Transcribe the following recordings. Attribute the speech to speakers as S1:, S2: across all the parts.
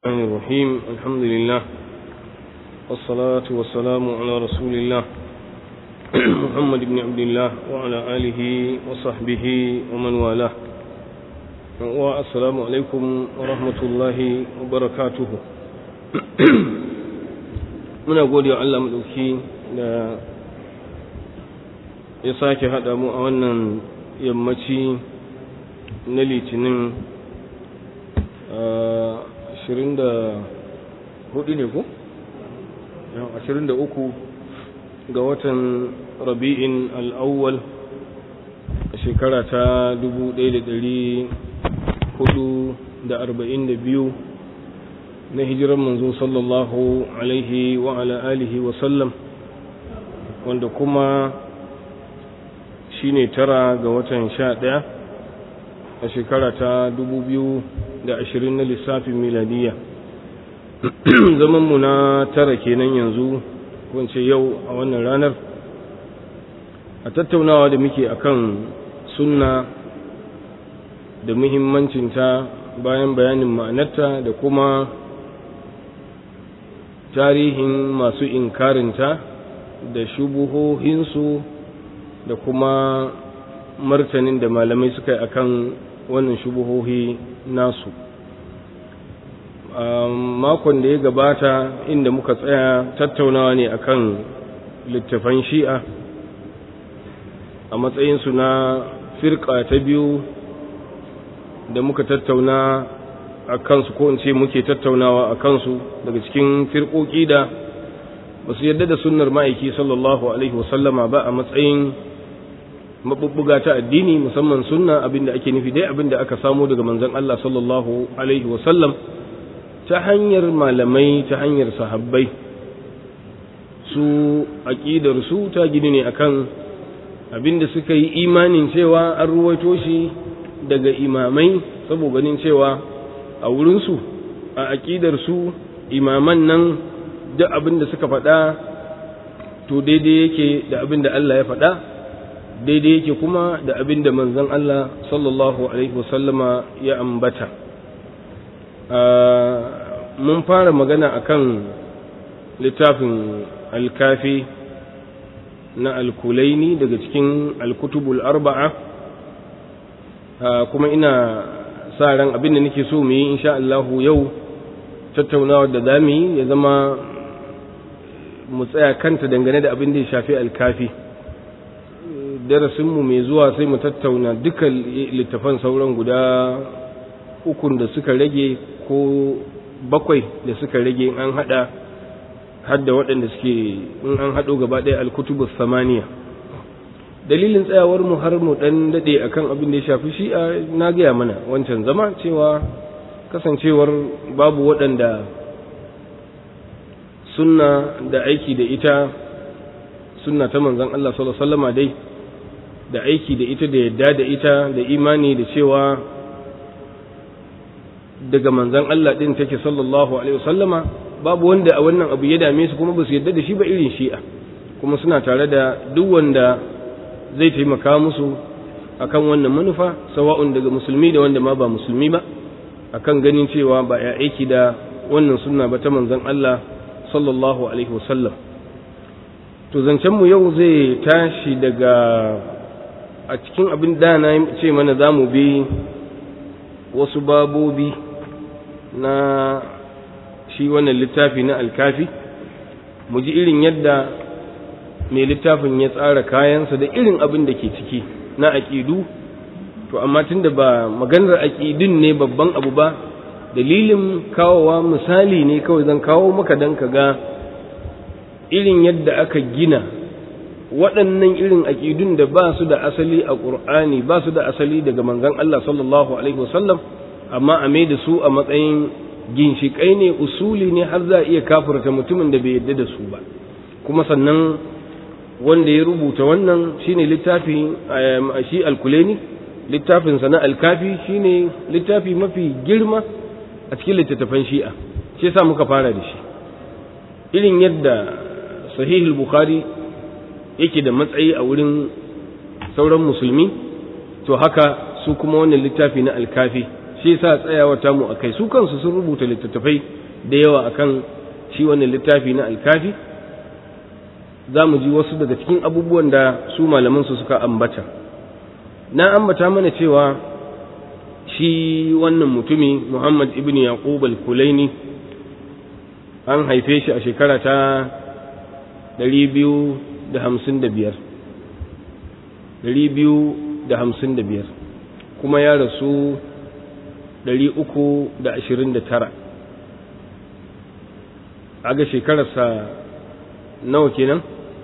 S1: الرحمن الرحيم الحمد لله والصلاة والسلام على رسول الله محمد بن عبد الله وعلى آله وصحبه ومن والاه والسلام عليكم ورحمة الله وبركاته muna gode wa Allah maɗauki da ya sake haɗa mu a wannan yammaci na litinin ashirin da hudu ne ko? ashirin da uku ga watan rabi'in al'awwal a shekara ta dubu ɗaya da ɗari hudu da arba'in da biyu na hijiran manzo sallallahu alaihi wa ala alihi wa sallam wanda kuma shine tara ga watan sha ɗaya a shekara ta dubu biyu da ashirin na lissafin miladiya zamanmu na tara kenan yanzu wance yau a wannan ranar a tattaunawa da muke akan sunna da muhimmancinta bayan bayanin ma'anarta da kuma tarihin masu inkarinta da shubuhohinsu da kuma martanin da malamai suka yi akan wannan shubuhohi nasu makon da ya gabata inda muka tsaya tattaunawa ne akan littafan shi'a a matsayinsu na firka ta biyu da muka tattauna a kansu ko in ce muke tattaunawa a kansu daga cikin firkoki da ba su yadda da sunnar ma'aiki sallallahu alaihi wasallama ba a matsayin mabubbuga ta addini musamman sunna abinda ake nufi dai abinda aka samu daga manzon Allah sallallahu alaihi wasallam ta hanyar malamai ta hanyar sahabbai su aqidar su ta gini ne akan abinda suka yi imanin cewa an ruwaito shi daga imamai saboda ganin cewa a wurin su a aqidar su imaman nan duk abinda suka faɗa to daidai yake da abinda Allah ya faɗa daidai yake kuma da abin da manzon Allah sallallahu Alaihi wasallama ya ambata mun fara magana akan littafin alkafi na alkulaini daga cikin alkutubul arba'a kuma ina sa ran abin da nake so mu yi insha Allahu yau tattaunawa da zamu yi ya zama mu tsaya kanta dangane da abin da ya shafi alkafi darasinmu mai zuwa sai mu tattauna duka littafan sauran guda ukun da suka rage ko bakwai da suka rage an hada hadda waɗanda suke in an haɗo gaba ɗaya alkutubus samaniya dalilin tsayawar mu har mu ɗan daɗe akan abin da ya shafi shi a na gaya mana wancan zama cewa kasancewar babu waɗanda sunna da aiki da ita sunna ta manzon Allah sallallahu alaihi wasallama dai da aiki da ita da yadda da ita da imani da cewa daga manzan Allah ɗin take sallallahu alaihi wasallama babu wanda a wannan abu ya dame su kuma ba su yadda da shi ba irin shi'a kuma suna tare da duk wanda zai taimaka musu akan wannan manufa sawa'un daga musulmi da wanda ma ba musulmi ba akan ganin cewa ba ya aiki da wannan sunna ba ta manzan Allah sallallahu alaihi wasallam to zancen mu yau zai tashi daga a cikin abin da na ce mana za mu bi wasu babobi na shi wannan littafi na alkafi mu ji irin yadda mai littafin ya tsara kayansa da irin abin da ke ciki na aƙidu to amma tun da ba maganar aƙidun ne babban abu ba dalilin kawowa misali ne kawai zan kawo maka don ka ga irin yadda aka gina waɗannan irin aƙidun da ba su da asali a ƙur'ani ba su da asali daga manzon Allah sallallahu alaihi wasallam amma a mai da su a matsayin ginshiƙai ne usuli ne har za a iya kafirta mutumin da bai yarda da su ba kuma sannan wanda ya rubuta wannan shine littafi shi alkuleni littafin sana alkafi shine littafi mafi girma a cikin littattafan shi'a shi yasa muka fara da shi irin yadda sahihul bukhari yake da matsayi a wurin sauran musulmi to haka su kuma wannan littafi na alkafi shi sa tsayawa tamu a kai su kansu sun rubuta littattafai da yawa akan shi wannan littafi na alkafi za mu ji wasu daga cikin abubuwan da su malaman su suka ambata na ambata mana cewa shi wannan mutumi muhammad ibn yaqub al-kulaini an haife shi a shekara ta 255 kuma ya rasu 329 aga shekararsa nawa kenan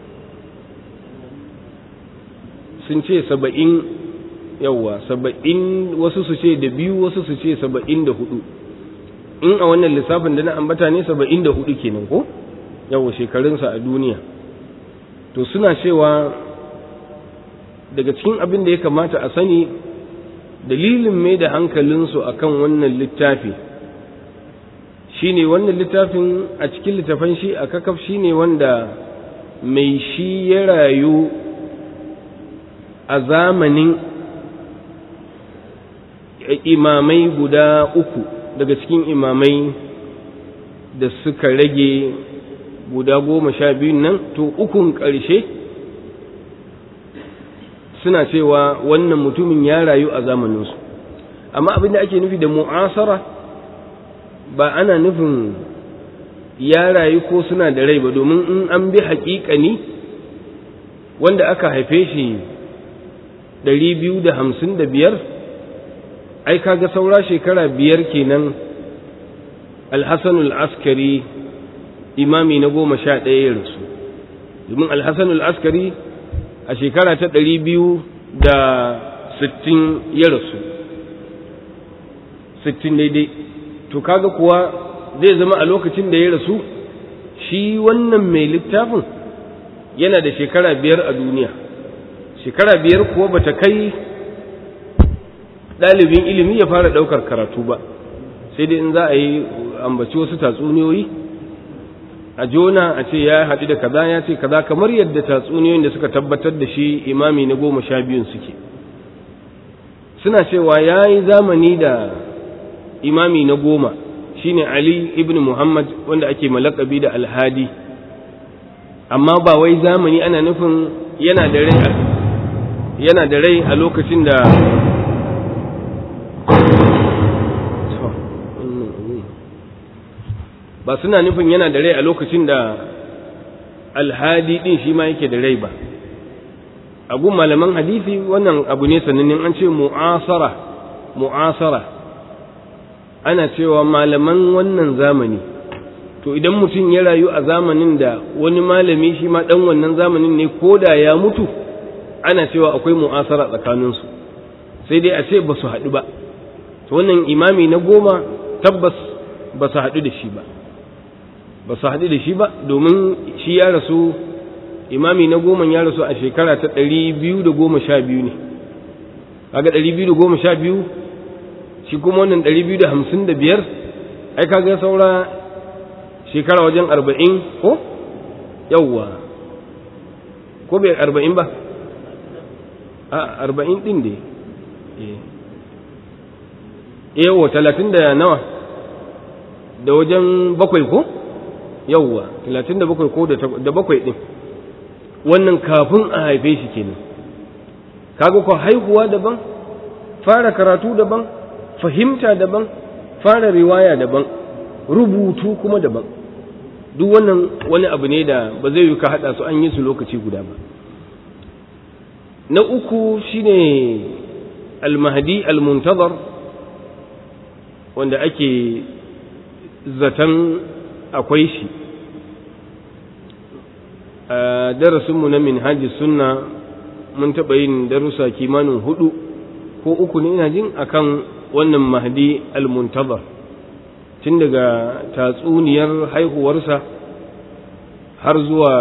S1: sun ce saba'in yawwa saba'in wasu su ce da biyu wasu su ce saba'in da hudu in a wannan lissafin da na ambata ne saba'in da hudu kenan ko yawwa shekarunsa a duniya to suna cewa daga cikin abin da ya kamata a sani dalilin mai da hankalinsu a kan wannan littafi shi ne wannan littafin a cikin littafan shi a kakaf shi ne wanda mai shi ya rayu a zamanin imamai guda uku daga cikin imamai da suka rage guda goma sha biyun nan to ukun ƙarshe suna cewa wannan mutumin ya rayu a zamaninsu amma abin da ake nufi da mu'asara ba ana nufin ya rayu ko suna da rai ba domin in an bi haƙiƙani wanda aka haife shi ɗari biyu da hamsin da biyar ai kaga saura shekara biyar kenan alhassanul askari imami na goma sha ɗaya ya rasu domin alhassanul askari a shekara ta ɗari biyu da sittin ya rasu sittin daidai to kaga kuwa zai zama a lokacin da ya rasu shi wannan mai littafin yana da shekara biyar a duniya shekara biyar kuwa bata kai ɗalibin ilimi ya fara ɗaukar karatu ba sai dai in za a yi ambaci wasu tatsuniyoyi a jona a ce ya haɗu da kaza ya ce kaza kamar yadda tatsuniyoyin da suka tabbatar da shi imami na goma sha biyun suke suna cewa ya yi zamani da imami na goma shine ali ibn muhammad wanda ake malakabi da alhadi amma ba wai zamani ana nufin yana da rai yana da rai a lokacin da ba suna nufin yana da rai a lokacin da alhadi din shi ma yake da rai ba a gun malaman hadisi wannan abu ne sanannin an ce mu'asara mu'asara ana cewa malaman wannan zamani to idan mutum ya rayu a zamanin da wani malami shi ma dan wannan zamanin ne ko da ya mutu ana cewa akwai mu'asara tsakaninsu sai dai a ce ba su haɗu ba to wannan imami na goma tabbas ba su haɗu da shi ba ba su haɗu da shi ba domin shi ya rasu imami na goma ya rasu a shekara ta ɗari biyu da goma sha biyu ne kaga ɗari biyu da goma sha biyu shi kuma wannan ɗari biyu da hamsin da biyar ai kaga saura shekara wajen arba'in ko yawwa ko bai arba'in ba a arba'in ɗin da yawa talatin da nawa da wajen bakwai ko yawwa talatin da bakwai ko da bakwai ɗin wannan kafin a haife shi kenan kaga ko haihuwa daban fara karatu daban fahimta daban fara riwaya daban rubutu kuma daban duk wannan wani abu ne da ba zai yi ka haɗa su an yi su lokaci guda ba na uku shine almahdi almuntazar wanda ake zaton akwai shi a darasinmu na minhaji sunna mun taɓa yin darussa kimanin hudu ko uku ne ina jin akan wannan mahdi almuntazar tun daga tatsuniyar haihuwarsa har zuwa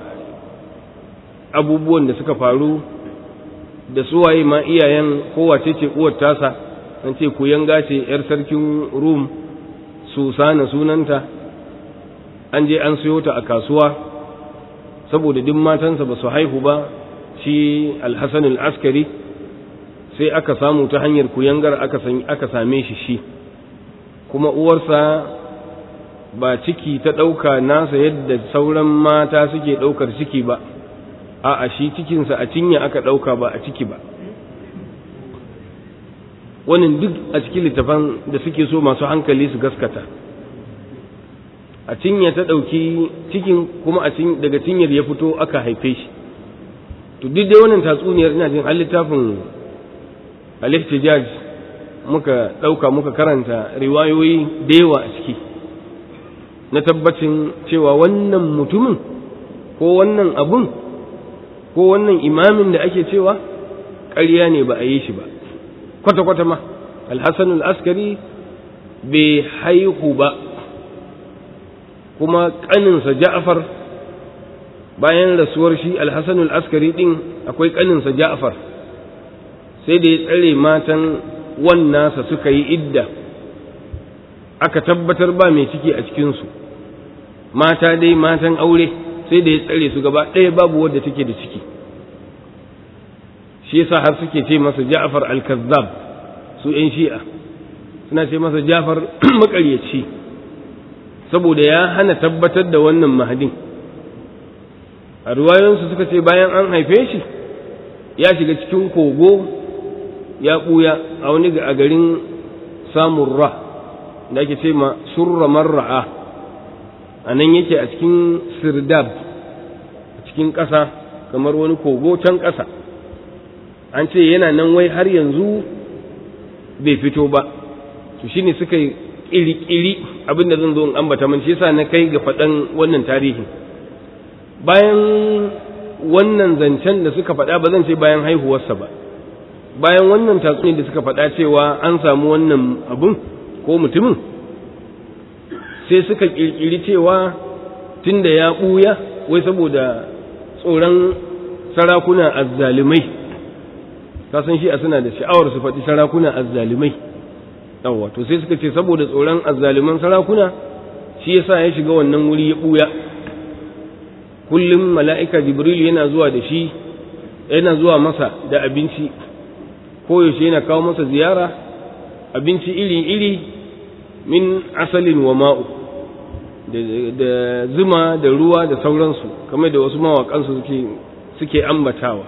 S1: abubuwan da suka faru da suwaye ma iyayen kowace ce uwar tasa an ce kuyanga ce 'yar sarkin rum susana sunanta an je an siyo ta a kasuwa saboda duk matansa ba su haihu ba shi alhassan al'askari sai aka samu ta hanyar kuyangar aka same shi shi kuma uwarsa ba ciki ta ɗauka nasa yadda sauran mata suke ɗaukar ciki ba a shi cikinsa a cinya aka ɗauka ba a ciki ba wannan duk a cikin littafan da suke so masu hankali su gaskata a cinya ta ɗauki cikin kuma a daga cinyar ya fito aka haife shi to duk dai wannan tatsuniyar ina jin littafin al-ihtijaj muka ɗauka muka karanta riwayoyi da yawa a ciki na tabbacin cewa wannan mutumin ko wannan abun ko wannan imamin da ake cewa ƙarya ne ba a yi shi ba kwata-kwata ma alhassan al'askari bai haihu ba kuma ƙaninsa ja'afar bayan rasuwar shi alhassan al'askari ɗin akwai ƙaninsa ja'afar sai da ya tsare matan wannasa suka yi idda aka tabbatar ba mai ciki a cikinsu mata dai matan aure sai da ya tsare su gaba ɗaya babu wadda take da ciki shi yasa har suke ce masa Ja'far al-Kazzab su ‘yan shi'a suna ce masa Ja'far makaryaci saboda ya hana tabbatar da wannan mahadin a ruwayoyinsu suka ce bayan an haife shi ya shiga cikin kogo ya ɓuya a wani a garin samurra da ake ce ma surra marra'a a nan yake a cikin sirdab a cikin ƙasa kamar wani kogo can ƙasa an ce yana nan wai har yanzu bai fito ba to shine suka yi ƙiri-ƙiri abinda zan zo in ambata man shi yasa na kai ga faɗan wannan tarihin bayan wannan zancen da suka faɗa ba zan ce bayan haihuwarsa ba bayan wannan tatsuniyar da suka faɗa cewa an samu wannan abun ko mutumin sai suka ƙirƙiri cewa tun da ya ɓuya wai saboda tsoron sarakuna azzalumai kasan shi a suna da sha'awar su faɗi sarakuna azzalumai yawwa to sai suka ce saboda tsoron azzaluman sarakuna shi yasa ya shiga wannan wuri ya ɓuya kullum mala'ika jibril yana zuwa da shi yana zuwa masa da abinci koyaushe yana kawo masa ziyara abinci iri-iri min asalin wa ma'u da zuma da ruwa da sauransu kamar da wasu mawaƙansu suke suke ambatawa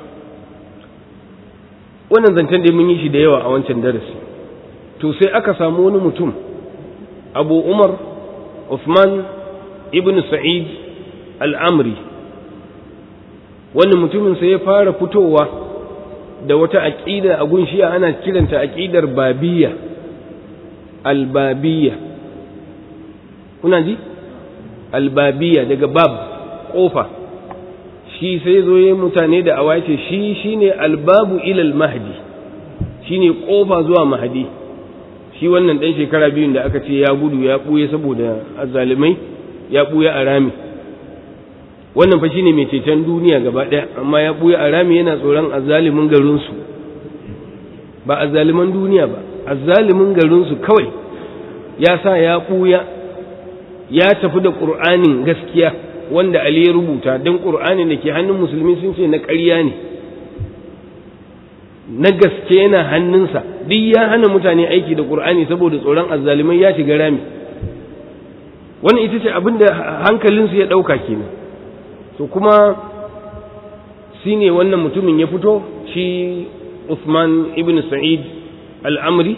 S1: wannan zancen da mun yi shi da yawa a wancan darasi to sai aka samu wani mutum abu umar Uthman ibn sa'id al'amri wannan mutumin sai ya fara fitowa da wata aƙida a gunshiya ana kiranta aƙidar babiya albabiya kuna ji albabiya daga bab ƙofa shi sai zo yi mutane da awa ce shi shine albabu ilal mahdi shine ƙofa zuwa mahdi shi wannan ɗan shekara biyun da aka ce ya gudu ya ɓuye saboda azalimai ya ɓuye a rami wannan fa shine mai ceton duniya gaba ɗaya amma ya ɓuya a rami yana tsoron azzalimin garinsu ba azzaliman duniya ba azzalimin garinsu kawai ya sa ya ɓuya ya tafi da ƙur'anin gaskiya wanda Ali ya rubuta don ƙur'anin da ke hannun musulmi sun ce na ƙarya ne na gaske yana hannunsa duk ya hana mutane aiki da ƙur'ani saboda tsoron azzalimai ya shiga rami wannan ita ce abin da hankalinsu ya ɗauka kenan to kuma shi ne wannan mutumin ya fito shi Uthman ibn Sa'id al'amri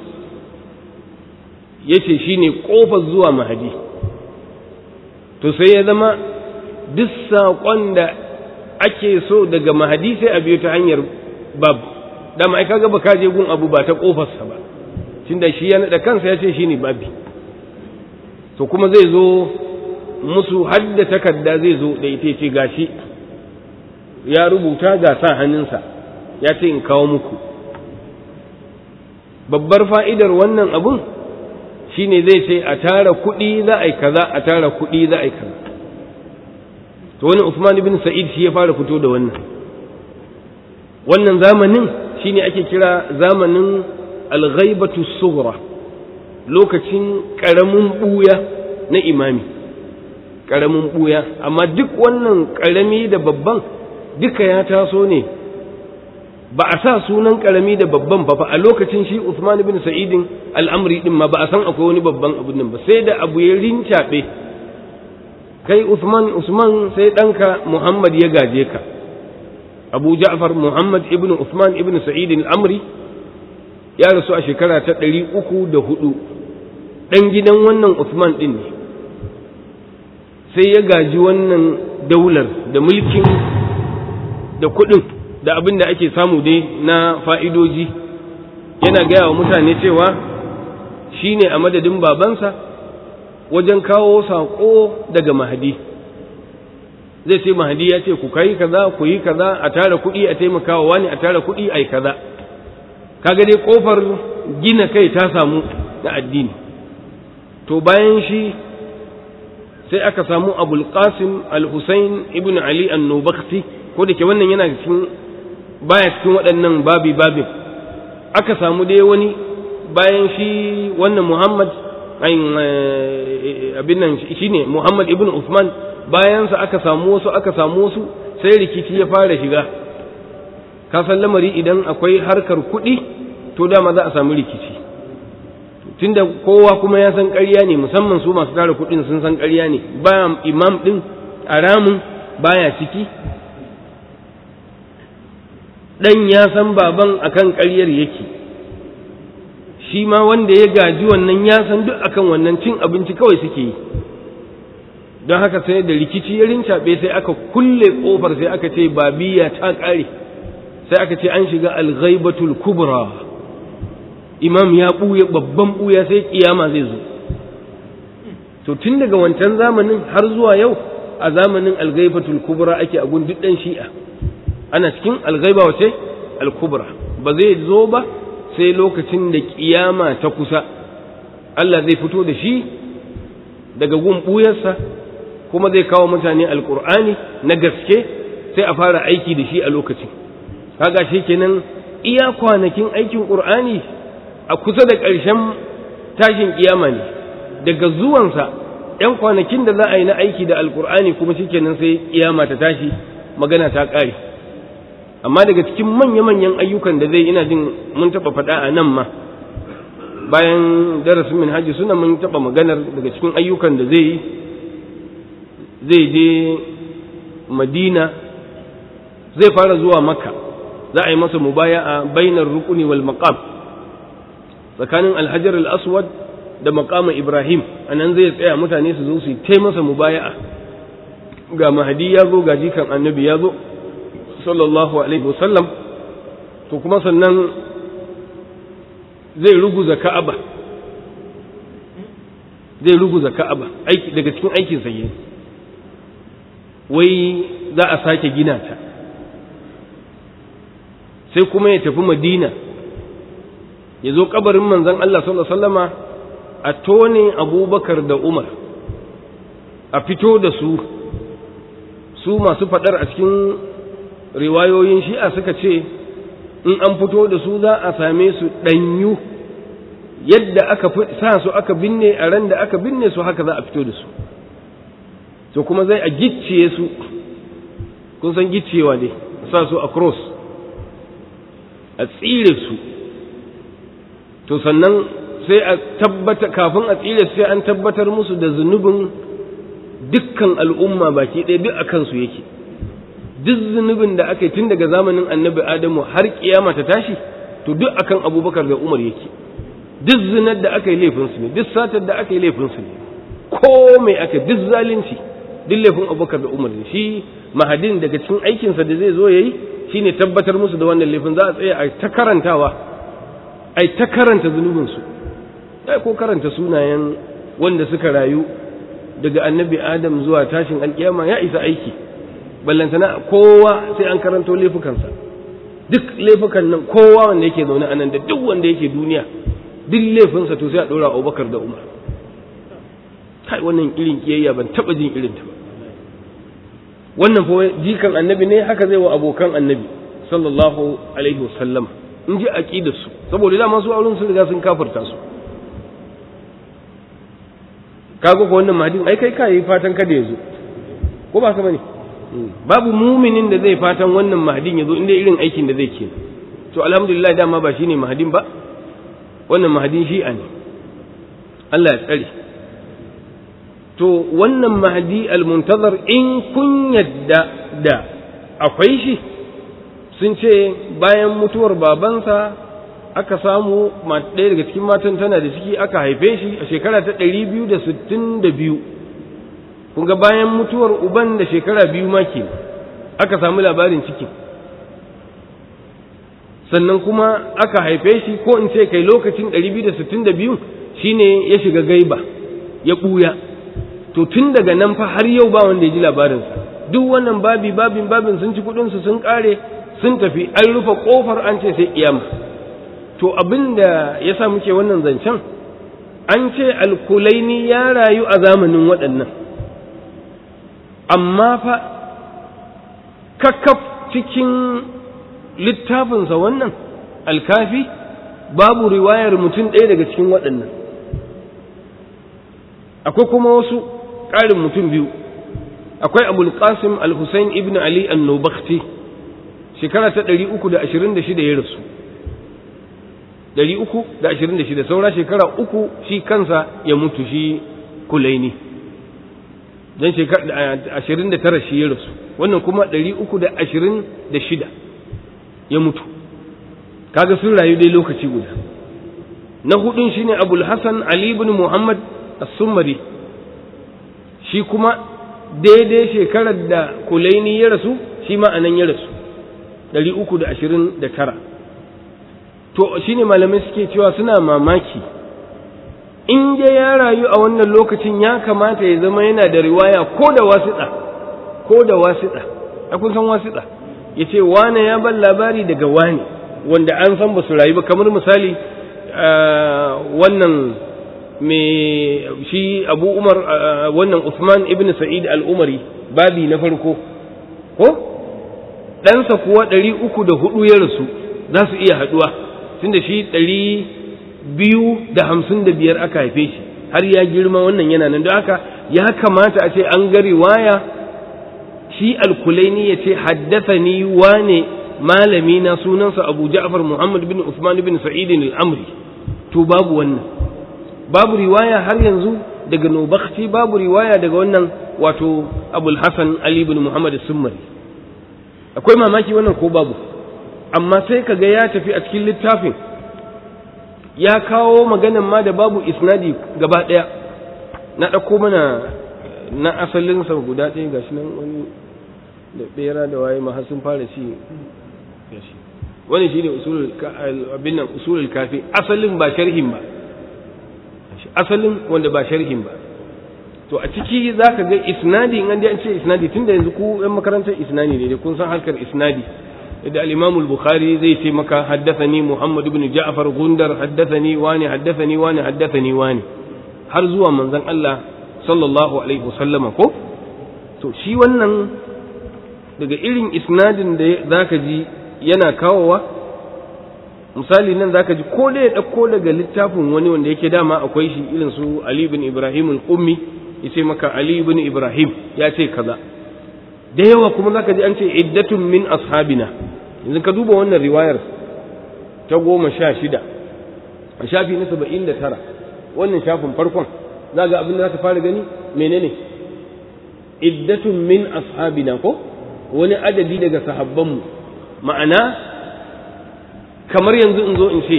S1: ya ce shi ne ƙofar zuwa mahadi to sai ya zama duk saƙon da ake so daga mahadi sai a biyo ta hanyar bab dama ai kaga baka je gun abu ba ta ƙofarsa ba tunda shi ya naɗa kansa ya ce shi ne babi to kuma zai zo musu hadda takarda zai zo da ita ce gashi ya rubuta ga sa hannunsa ya ce in kawo muku babbar fa'idar wannan abun shine zai ce a tara kuɗi za a yi kaza a tara kuɗi za a yi kaza to wani Usman ibn Sa'id shi ya fara fito da wannan wannan zamanin shine ake kira zamanin al-ghaibatu sughra lokacin karamin buya na imami ƙaramin ɓuya amma duk wannan ƙarami da babban duka ya taso ne ba a sa sunan karami da babban fa a lokacin shi Uthman ibn Sa'idin al'amri din ma ba a san akwai wani babban abu nan ba sai da abu ya rincaɓe kai Uthman Usman sai ɗanka Muhammad ya gaje ka Abu Ja'far Muhammad ibn Uthman ibn Sa'idin al'amri ya rasu a shekara ta ɗari uku da hudu ɗan gidan wannan Uthman ɗin ne sai ya gaji wannan daular da mulkin da kuɗin da abin da ake samu dai na fa'idoji yana gaya wa mutane cewa shi ne a madadin babansa wajen kawo saƙo daga mahadi zai ce mahadi ya ce ku kai kaza ku yi kaza a tara kuɗi a taimakawa wani a tara kuɗi a yi kaza kaga dai ƙofar gina kai ta samu na addini to bayan shi sai aka samu abul qasim al-husayn ibn ali an-nubakti ko da ke wannan yana cikin baya cikin waɗannan babi babin aka samu dai wani bayan shi wannan muhammad abin nan shi ne muhammad ibn usman bayansa aka samu wasu aka samu wasu sai rikici ya fara shiga ka san lamari idan akwai harkar kuɗi to dama za a samu rikici tunda kowa kuma ya san ƙarya ne musamman su masu tara kuɗin sun san ƙarya ne ba imam ɗin a ramin baya ciki ɗan ya san baban akan ƙaryar yake shi ma wanda ya gaji wannan ya san duk akan wannan cin abinci kawai suke yi don haka sai da rikici ya rincaɓe sai aka kulle ƙofar sai aka ce babiya ta ƙare sai aka ce an shiga alghaibatul kubra imam ya ɓuya babban ɓuya sai kiyama zai zo to tun daga wancan zamanin har zuwa yau a zamanin alghaibatul kubra ake a duk ɗan shi'a ana cikin alghaiba wace alkubra ba zai zo ba sai lokacin da kiyama ta kusa Allah zai fito da shi daga gun ɓuyarsa kuma zai kawo mutane alkur'ani na gaske sai a fara aiki da shi a lokacin kaga shi kenan iya kwanakin aikin ƙur'ani a kusa da ƙarshen tashin kiyama ne daga zuwansa ‘yan kwanakin da za a yi na aiki da alkur'ani kuma shi kenan sai kiyama ta tashi magana ta ƙare amma daga cikin manya-manyan ayyukan da zai ina jin mun taɓa faɗa a nan ma bayan darasin min hajji suna mun taɓa maganar daga cikin ayyukan da zai yi zai je madina zai fara zuwa makka za a yi masa mubaya a bainar rukuni wal maqam tsakanin alhajar al-aswad da maqama ibrahim a nan zai tsaya mutane su zo su yi masa mubaya'a ga mahadi ya zo ga jikan annabi ya zo sallallahu alaihi wasallam to kuma sannan zai ruguza ka'aba zai ruguza ka'aba aiki daga cikin aikin sa wai za a sake gina ta sai kuma ya tafi madina ya zo kabarin manzon Allah sallallahu alaihi wasallama a tone abubakar da umar a fito da su su masu fadar a cikin riwayoyin shi'a suka ce in an fito da su za a same su ɗanyu yadda aka sa su aka binne a ran da aka binne su haka za a fito da su to kuma zai a gicciye su kun san gicciyewa ne sa su a cross a tsire su to sannan sai a tabbata kafin a tsire su sai an tabbatar musu da zunubin dukkan al'umma baki ɗaya duk a kansu yake duk zunubin da aka yi tun daga zamanin annabi adamu har kiyama ta tashi to duk akan abubakar da umar yake duk zinar da aka yi laifinsu ne duk satar da aka yi laifinsu ne ko mai aka duk zalunci duk laifin abubakar da umar ne shi mahadin daga cikin aikinsa da zai zo ya yi shine tabbatar musu da wannan laifin za a tsaya a ta karantawa a ta karanta zunubinsu ai ko karanta sunayen wanda suka rayu daga annabi adam zuwa tashin alkiyama ya isa aiki ballantana kowa sai an karanto laifukansa duk laifukan nan kowa wanda yake zaune a nan da duk wanda yake duniya duk laifinsa to sai a ɗora abubakar da umar kai wannan irin kiyayya ban taɓa jin irin ta ba wannan fa jikan annabi ne haka zai wa abokan annabi sallallahu alaihi wasallam in ji aqidar su saboda dama su auren sun riga sun kafirta su kaga ko wannan mahadin ai kai kai fatan kada ya zo ko ba ka bane babu muminin da zai fatan wannan mahadin ya zo inda irin aikin da zai ke to alhamdulillah dama ba shine mahadin ba wannan mahadin shi'a ne Allah ya tsare to wannan mahadi almuntazar in kun yadda da akwai shi sun ce bayan mutuwar babansa aka samu ɗaya daga cikin matan tana da ciki aka haife shi a shekara ta ɗari biyu da sittin da biyu kun ga bayan mutuwar uban da shekara biyu ma ke aka samu labarin cikin sannan kuma aka haife shi ko in ce kai lokacin ɗari biyu da sittin da biyu shine ya shiga gaiba ya ɓuya to tun daga nan fa har yau ba wanda ya ji labarinsa duk wannan babi babin babin sun ci kuɗinsu sun ƙare sun tafi an rufe ƙofar an ce sai kiyama to abin da ya sa muke wannan zancen an ce alkulaini ya rayu a zamanin waɗannan amma fa kakkaf cikin littafinsa wannan alkafi babu riwayar mutum ɗaya daga cikin waɗannan akwai kuma wasu ƙarin mutum biyu akwai abul qasim al-husayn ibn ali an-nubakti shekara ta 326 ya rasu 326 saura shekara uku shi kansa ya mutu shi kulaini don shekara 29 shi ya rasu wannan kuma 326 ya mutu kaga sun rayu dai lokaci guda na hudun shine abul hasan ali ibn muhammad as-summari shi kuma daidai shekarar da kulaini ya rasu shi ma anan ya rasu 329 to shine malamai suke cewa suna mamaki in dai ya rayu a wannan lokacin ya kamata ya zama yana da riwaya ko da wasiɗa ko da wasiɗa a kun san wasiɗa ya ce wane ya ban labari daga wane wanda an san ba su rayu ba kamar misali wannan mai shi abu umar wannan usman ibn sa'id al-umari babi na farko ko ɗansa kuwa ɗari uku da hudu ya rasu za su iya haɗuwa tunda shi ɗari biyu da hamsin da biyar aka haife shi har ya girma wannan yana nan don haka ya kamata a ce an ga riwaya shi alkulaini ya ce haddathani wane malami na sunansa abu ja'far muhammad bin usman bin sa'id al-amri to babu wannan babu riwaya har yanzu daga nubakti babu riwaya daga wannan wato abul hasan ali bin muhammad summari akwai mamaki wannan ko babu amma sai kaga ya tafi a cikin littafin ya kawo maganan ma da babu isnadi gaba ɗaya na ɗauko mana na asalinsa guda ɗaya gashi nan wani da ɓera da waye ma har sun fara ci gashi wani shine usulul abin nan usulul kafi asalin ba sharhin ba asalin wanda ba sharhin ba to a ciki zaka ga isnadi in an an ce isnadi tunda yanzu ku yan makarantar isnadi ne kun san harkar isnadi da al-Imam al-Bukhari zai ce maka haddathani Muhammad ibn Ja'far Gundar haddathani wani haddathani wani haddathani wani har zuwa manzon Allah sallallahu alaihi wasallama ko to shi wannan daga irin isnadin da zaka ji yana kawowa misali nan zaka ji ko da ya dauko daga littafin wani wanda yake dama akwai shi irin su Ali ibn Ibrahim al-Qummi yace maka Ali ibn Ibrahim ya ce kaza da yawa kuma zaka ji an ce iddatun min ashabina yanzu ka duba wannan riwayar ta goma sha shida a shafi na saba'in da tara wannan shafin farkon za ga abin da za ka fara gani menene iddatun min ashabina ko wani adadi daga sahabbanmu ma'ana kamar yanzu in zo in ce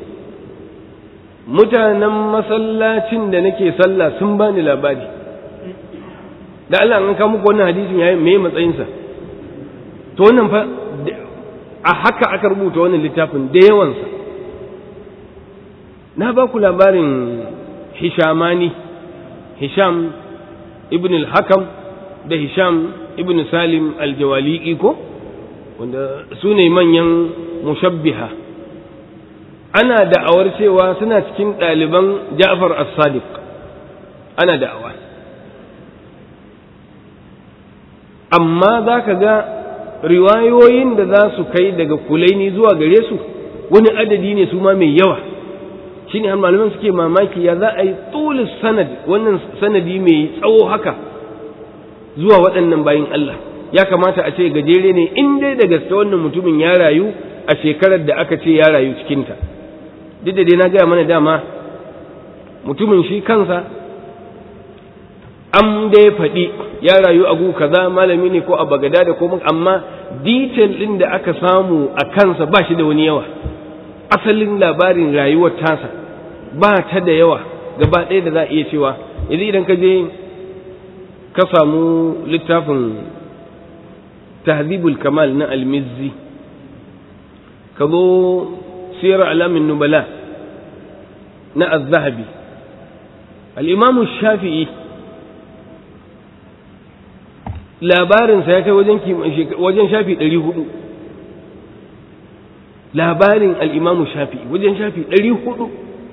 S1: mutanen masallacin da nake sallah sun bani labari da Allah an kawo muku wannan hadisin yayi me matsayinsa to wannan fa a haka aka rubuta wannan littafin da yawansa na ba ku labarin hishamani hisham ibn al-hakam da hisham ibn salim al-jawali'i ko wanda su ne manyan mushabbiha ana da'awar cewa suna cikin ɗaliban ja'far as-sadiq ana da'awa amma za ka ga riwayoyin da za su kai daga kulaini zuwa gare su wani adadi ne su ma mai yawa shi ne malaman suke mamaki ya za a yi tsulis sanad wannan sanadi mai tsawo haka zuwa waɗannan bayin Allah ya kamata a ce gajere ne in dai da gaske wannan mutumin ya rayu a shekarar da aka ce ya rayu cikinta duk da dai na gaya mana dama mutumin shi kansa an dai faɗi ya rayu a gu kaza malami ne ko a bagada da komai amma detail ɗin da aka samu a kansa ba shi da wani yawa asalin labarin rayuwar tasa ba ta da yawa gaba ɗaya da za a iya cewa yanzu idan ka je ka samu littafin tahzibul kamal na almizzi ka zo siyar alamin nubala na az-zahabi al-imamu shafi'i labarinsa ya kai wajen shafi ɗari hudu labarin al'imamu shafi wajen shafi ɗari hudu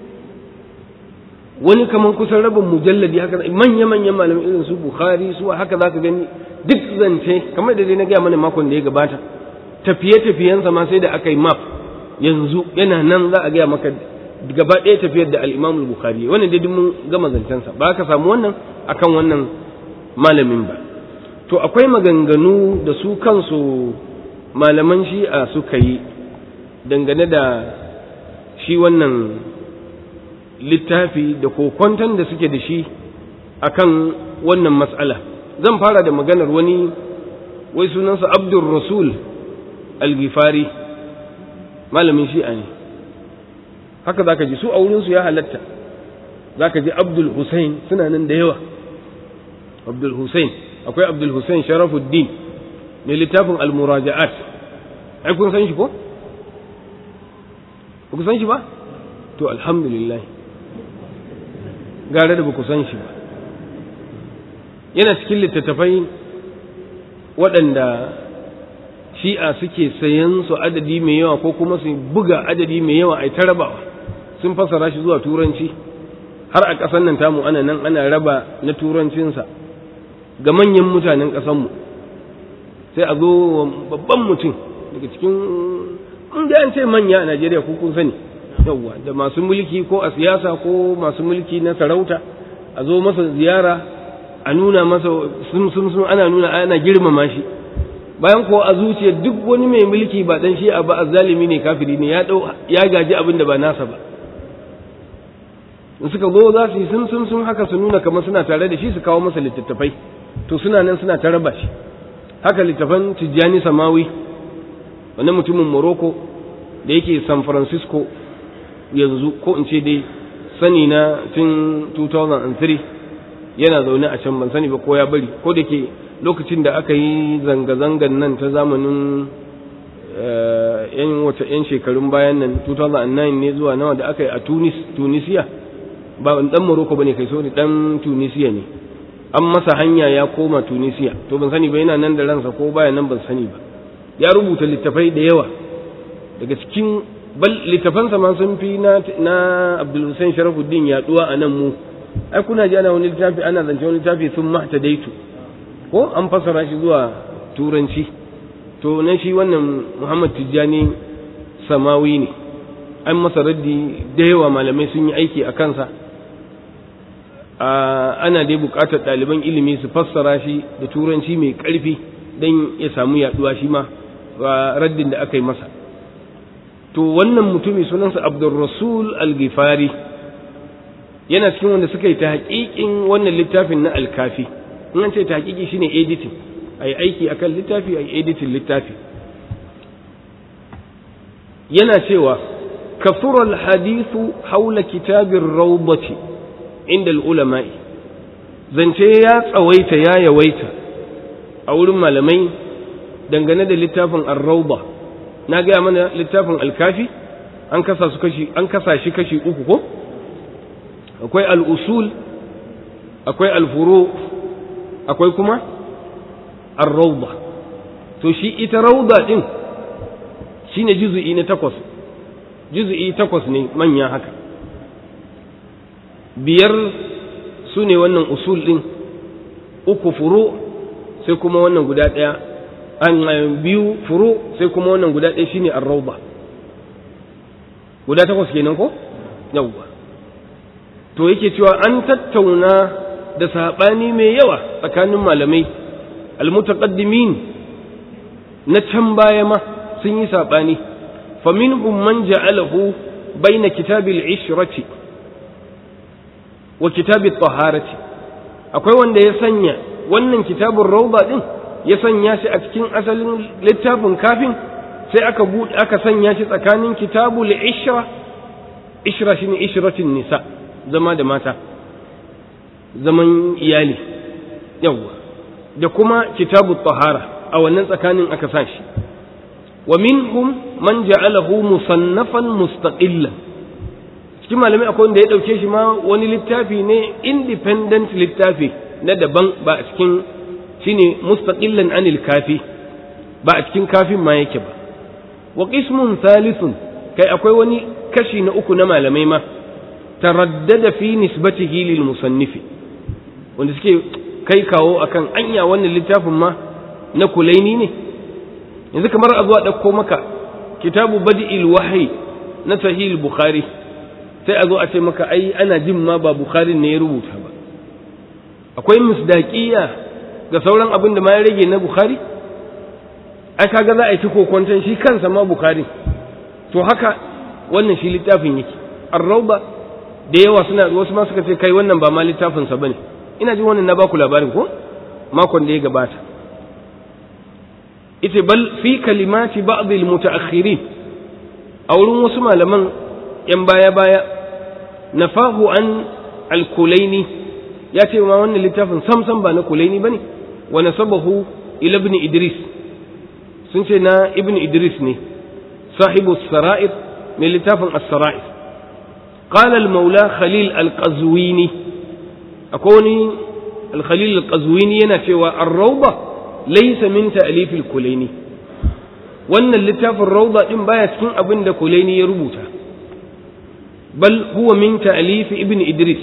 S1: wani kamar kusan rabin mujalladi haka manya-manyan malamai irin su bukhari su haka za ka gani duk zance kamar da dai na gaya mana makon da ya gabata tafiye-tafiyensa ma sai da aka yi map yanzu yana nan za a gaya maka gaba ɗaya tafiyar da al'imamu bukhari wannan dai mun gama zancensa ba ka samu wannan akan wannan malamin ba to akwai maganganu da su kansu malaman shi'a suka yi dangane da shi wannan littafi da kokwanton da suke da shi akan wannan matsala zan fara da maganar wani wai sunansa abdul rasul al-gifari malamin shi'a ne haka za ka ji su a wurinsu ya halatta za ka ji abdul hussein suna nan da yawa abdul hussein akwai abdul hussein sharafuddin mai littafin al-muraja'at ai kun san shi ko ba ku san shi ba to alhamdulillah gare da ba ku san shi ba yana cikin littattafai waɗanda shi'a suke sayan su adadi mai yawa ko kuma su buga adadi mai yawa a ta rabawa sun fassara shi zuwa turanci har a ƙasar nan tamu ana nan ana raba na turancinsa ga manyan mutanen ƙasanmu sai a zo babban mutum daga cikin inda an ce manya a najeriya ko kun sani yawwa da masu mulki ko a siyasa ko masu mulki na sarauta a zo masa ziyara a nuna masa sun sun sun ana nuna ana girmama shi bayan ko a zuciya duk wani mai mulki ba dan shi ba azzalimi ne kafiri ne ya dau ya gaji abin da ba nasa ba in suka zo za su yi sun sun sun haka su nuna kamar suna tare da shi su kawo masa littattafai to suna nan suna ta raba shi haka littafan tijjani samawi wani mutumin morocco da yake san francisco yanzu ko in ce dai sani na tun 2003 yana zaune a can ban sani ba ko ya bari ko da ke lokacin da aka yi zanga-zangan nan ta zamanin yan wata yan shekarun bayan nan 2009 ne zuwa nawa da aka yi a tunis tunisiya ba dan morocco bane kai so ne dan tunisiya ne an masa hanya ya koma tunisiya to ban sani ba yana nan da ransa ko baya nan ban sani ba ya rubuta littafai da yawa daga cikin bal littafansa ma sun fi na na Abdul Hussein Sharafuddin yaduwa a nan mu ai kuna ji ana wani littafi ana zance wani littafi sun mahtadaitu ko an fassara shi zuwa turanci to na shi wannan Muhammad Tijjani Samawi ne an masa raddi da yawa malamai sun yi aiki a kansa ana dai buƙatar ɗaliban ilimi su fassara shi da turanci mai ƙarfi don ya samu yaduwa shi ma raddin da aka yi masa to wannan mutumi sunansa abdulrasul al-gifari yana cikin wanda suka yi ta haƙiƙin wannan littafin na alkafi in an ce ta haƙiƙi shine editing a yi aiki akan littafi a yi editing littafi yana cewa kafura al-hadithu haula kitabin rawdati inda al-ulama'i zance ya tsawaita ya yawaita a wurin malamai dangane da littafin ar-rawda na gaya mana littafin alkafi an kasa su kashi an kasa shi kashi uku ko akwai al-usul akwai al-furu akwai kuma ar-rawda to shi ita rawda din shine juz'i na takwas juz'i takwas ne manya haka biyar su ne wannan usul din uku furu sai kuma wannan guda ɗaya an biyu furu sai kuma wannan guda ɗaya shine ar-rawda guda takwas kenan ko yawwa to yake cewa an tattauna da saɓani mai yawa tsakanin malamai almutaqaddimin na can baya ma sun yi saɓani faminhum man ja'alahu baina kitabil ishrati wa kitabil taharati akwai wanda ya sanya wannan kitabun rauda din ya sanya shi a cikin asalin littafin kafin sai aka aka sanya shi tsakanin kitabul ishra ishra shine ishratin nisa zama da mata zaman iyali yawwa da kuma kitabut tahara a wannan tsakanin aka sa shi wa minhum man ja'alahu musannafan mustaqillan cikin malamai akwai wanda ya dauke shi ma wani littafi ne independent littafi na daban ba a cikin shine mustaqillan anil kafi ba a cikin kafin ma yake ba wa qismun thalithun kai akwai wani kashi na uku na malamai ma taraddada fi nisbatihi lil musannifi wanda suke kai kawo akan anya wannan littafin ma na kulaini ne yanzu kamar a zuwa ɗauko maka kitabu badi'il wahyi na sahih bukhari sai a zo a ce maka ai ana jin ma ba bukhari ne ya rubuta ba akwai misdaqiya ga sauran abin da ma ya rage na bukhari ai kaga za a yi ta kokwanton shi kansa ma bukhari to haka wannan shi littafin yake ar-rawda da yawa suna wasu ma suka ce kai wannan ba ma littafin sa bane ina jin wannan na baku labarin ko makon da ya gabata ita bal fi kalimati ba'd al-mutaakhirin a wurin wasu malaman yan baya baya nafahu an al-kulaini ya ce ma wannan littafin samsam ba na kulaini bane wa nasabahu ila ibn idris sun ce na ibn idris ne sahibu sara'ir mai littafin as-sara'ir qala al-maula khalil al-qazwini akwai wani al-khalil al-qazwini yana cewa ar-rawda laysa min ta'lif al-kulaini wannan littafin rawda din baya cikin abin da kulaini ya rubuta bal huwa min ta'lif ibn idris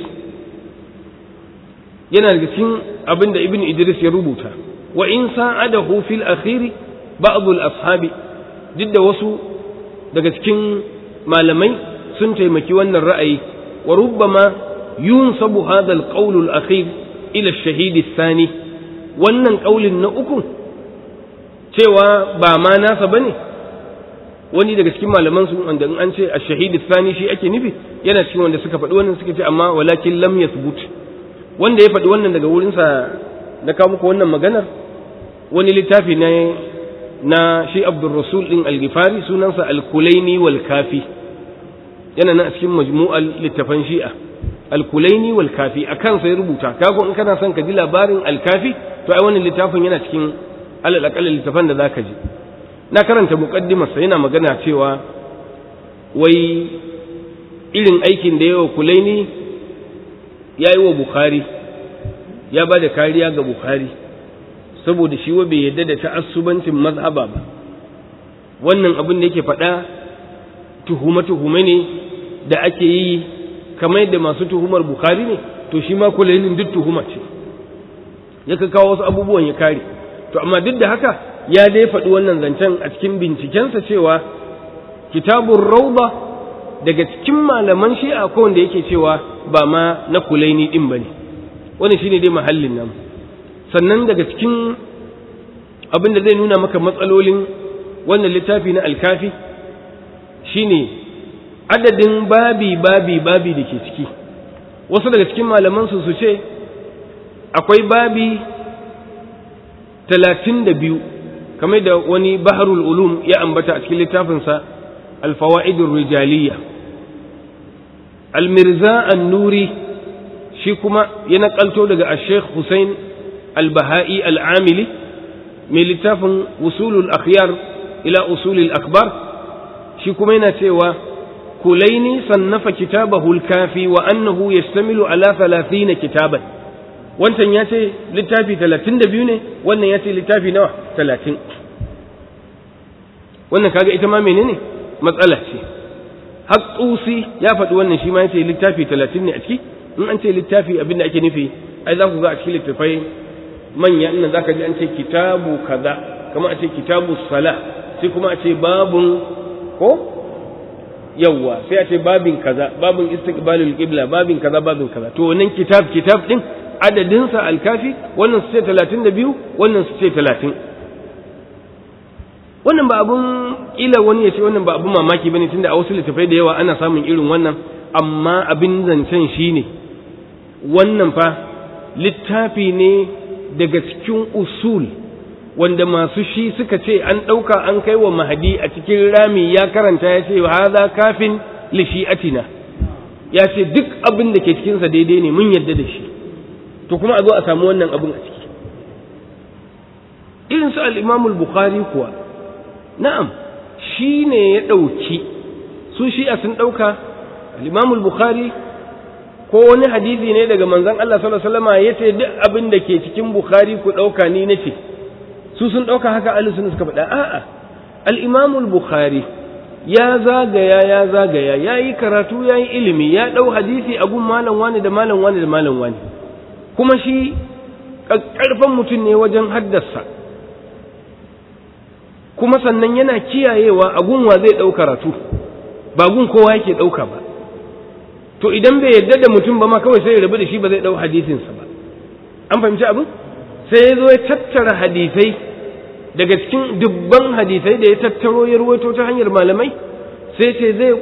S1: yana daga cikin abin da ibn idris ya rubuta wa in sa'adahu fil akhiri ba'd al-ashabi duk da wasu daga cikin malamai sun taimaki wannan ra'ayi wa rubbama yunsabu hadha al-qawl al-akhir ila ash-shahid ath-thani wannan qaulin na uku cewa ba ma nasa bane wani daga cikin malaman su wanda in an ce ash-shahid ath-thani shi ake nufi yana cikin wanda suka faɗi wannan suka ce amma walakin lam yathbut wanda ya faɗi wannan daga wurinsa na kawo muku wannan maganar wani littafi ne na shi abdul rasul din al-gifari sunansa al-kulaini wal kafi yana nan a cikin majmu'al littafan shi'a al-kulaini wal kafi a kansa ya rubuta kago in kana son ka ji labarin al-kafi to ai wannan littafin yana cikin alal aqal littafan da zaka ji na karanta muqaddimarsa yana magana cewa wai irin aikin da yawa kulaini ya yi wa bukhari ya ba da kariya ga bukhari saboda shi wa bai yadda da ta'assubancin mazhaba ba wannan abin da yake faɗa tuhume-tuhume ne da ake yi kamar yadda masu tuhumar bukhari ne to shi ma kulainin duk tuhuma ce ya ka kawo wasu abubuwan ya kare to amma duk da haka ya dai faɗi wannan zancen a cikin bincikensa cewa kitabun rauda daga cikin malaman shi'a ko wanda yake cewa ba ma na kulaini din bane wannan shine dai mahallin nan sannan daga cikin abin da zai nuna maka matsalolin wannan littafi na alkafi shine adadin babi babi babi da ke ciki wasu daga cikin malaman su su ce akwai babi talatin da biyu kamar da wani baharul ulum ya ambata a cikin littafinsa alfawa'idur rijaliyya almirza an-nuri shi kuma ya nakalto daga al-sheikh Hussein al-Baha'i al-Amili mai littafin usulul akhyar ila usulul akbar shi kuma yana cewa kulaini sannafa kitabahu al-kafi wa annahu yastamilu ala 30 kitaban wancan ya ce littafi 32 ne wannan ya ce littafi nawa 30 wannan kaga ita ma menene matsala ce hatsusi ya faɗi wannan shi ma ya ce littafi talatin ne a ciki in an ce littafi abin da ake nufi ai za ku ga a cikin littafai manya ina za ka ji an ce kitabu kaza kamar a ce kitabu sala sai kuma a ce babun ko yawwa sai a ce babin kaza babin istiqbalul qibla babin kaza babin kaza to wannan kitab kitab din adadinsa alkafi wannan su ce talatin da biyu wannan su ce talatin wannan ba abun kila wani ya ce wannan ba abun mamaki bane tunda a wasu littafai da yawa ana samun irin wannan amma abin zancen shine wannan fa littafi ne daga cikin usul wanda masu shi suka ce an ɗauka an kai wa mahadi a cikin rami ya karanta ya ce haza kafin li shi'atina ya ce duk abin da ke cikinsa daidai ne mun yarda da shi to kuma a zo a samu wannan abin a ciki irin su al-imamul bukhari kuwa na'am shi ne ya ɗauki su shi'a sun ɗauka al-imamul bukhari ko wani hadisi ne daga manzon Allah sallallahu alaihi wasallam yace duk abin da ke cikin bukhari ku ɗauka ni nace su sun ɗauka haka ahlus sunna suka faɗa a'a al-imamul bukhari ya zagaya ya zagaya ya yi karatu ya yi ilimi ya ɗau hadisi a gun malam wani da malam wani da malam wani kuma shi ƙarfan mutum ne wajen haddasa kuma sannan yana kiyayewa a gun wa zai ɗau karatu ba gun kowa yake ɗauka ba to idan bai yarda da mutum ba ma kawai sai ya rabu da shi ba zai ɗau hadisinsa ba an fahimci abin sai ya zo ya tattara hadisai daga cikin dubban hadisai da ya tattaro ya ruwaito ta hanyar malamai sai ce zai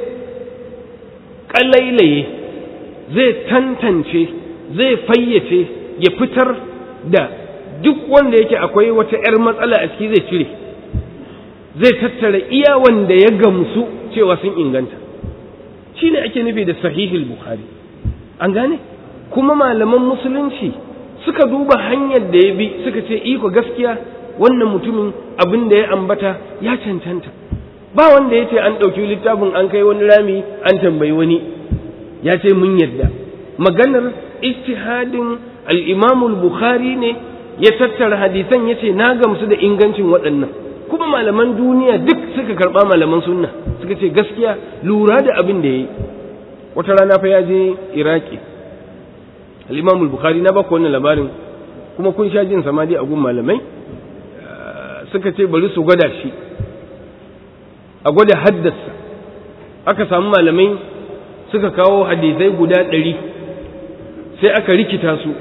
S1: kalailaye zai tantance zai fayyace ya fitar da duk wanda yake akwai wata 'yar matsala a ciki zai cire zai tattara iya wanda ya gamsu cewa sun inganta shi ne ake nufi da sahihul bukhari an gane kuma malaman musulunci suka duba hanyar da ya bi suka ce iko gaskiya wannan mutumin abin da ya ambata ya cancanta ba wanda ya ce an ɗauki littafin an kai wani rami an tambayi wani ya ce mun yadda maganar ijtihadin al-imamul bukhari ne ya tattara hadisan ya ce na gamsu da ingancin waɗannan kuma malaman duniya duk suka karɓa malaman sunna suka ce gaskiya lura da abin da ya yi wata rana fa ya je iraki al-imamul bukhari na baku wannan labarin kuma kun sha jin samadi a gun malamai suka ce bari su gwada shi a gwada haddasa aka samu malamai suka kawo hadisai guda ɗari sai aka rikita su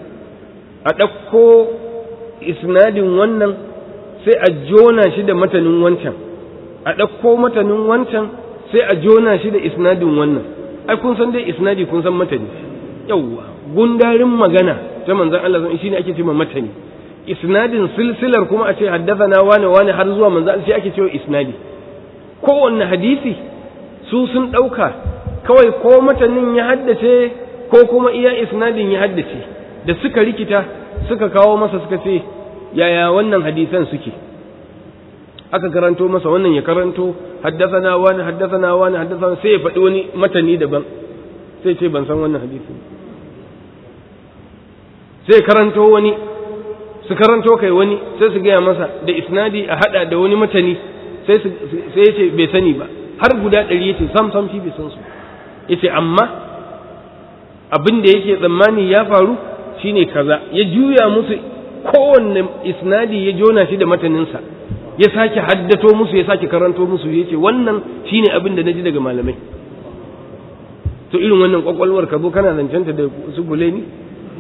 S1: a ɗauko isnadin wannan sai a jona shi da matanin wancan a ɗauko matanin wancan sai a jona shi da isnadin wannan ai kun san dai isnadi kun san matani yawwa gundarin magana ta manzon Allah shine ake cewa matani isnadin silsilar kuma a ce haddathana wane wane har zuwa manzo sai ake cewa isnadi kowanne hadisi su sun ɗauka kawai ko matanin ya haddace ko kuma iya isnadin ya haddace da suka rikita suka kawo masa suka ce yaya wannan hadisan suke aka karanto masa wannan ya karanto haddathana wani haddathana wani haddathana sai ya faɗi wani matani daban sai ce ban san wannan hadisi sai karanto wani su karanto kai wani sai su gaya masa da isnadi a hada da wani matani sai ya ce bai sani ba har guda ɗari ya ce sam sam shi bai san su ya ce amma abin da yake tsammani ya faru shine kaza ya juya musu kowanne isnadi ya jona shi da mataninsa ya sake haddato musu ya sake karanto musu ya ce wannan shine abin da na ji daga malamai to irin wannan kwakwalwar ka zo kana zancenta da su bule ni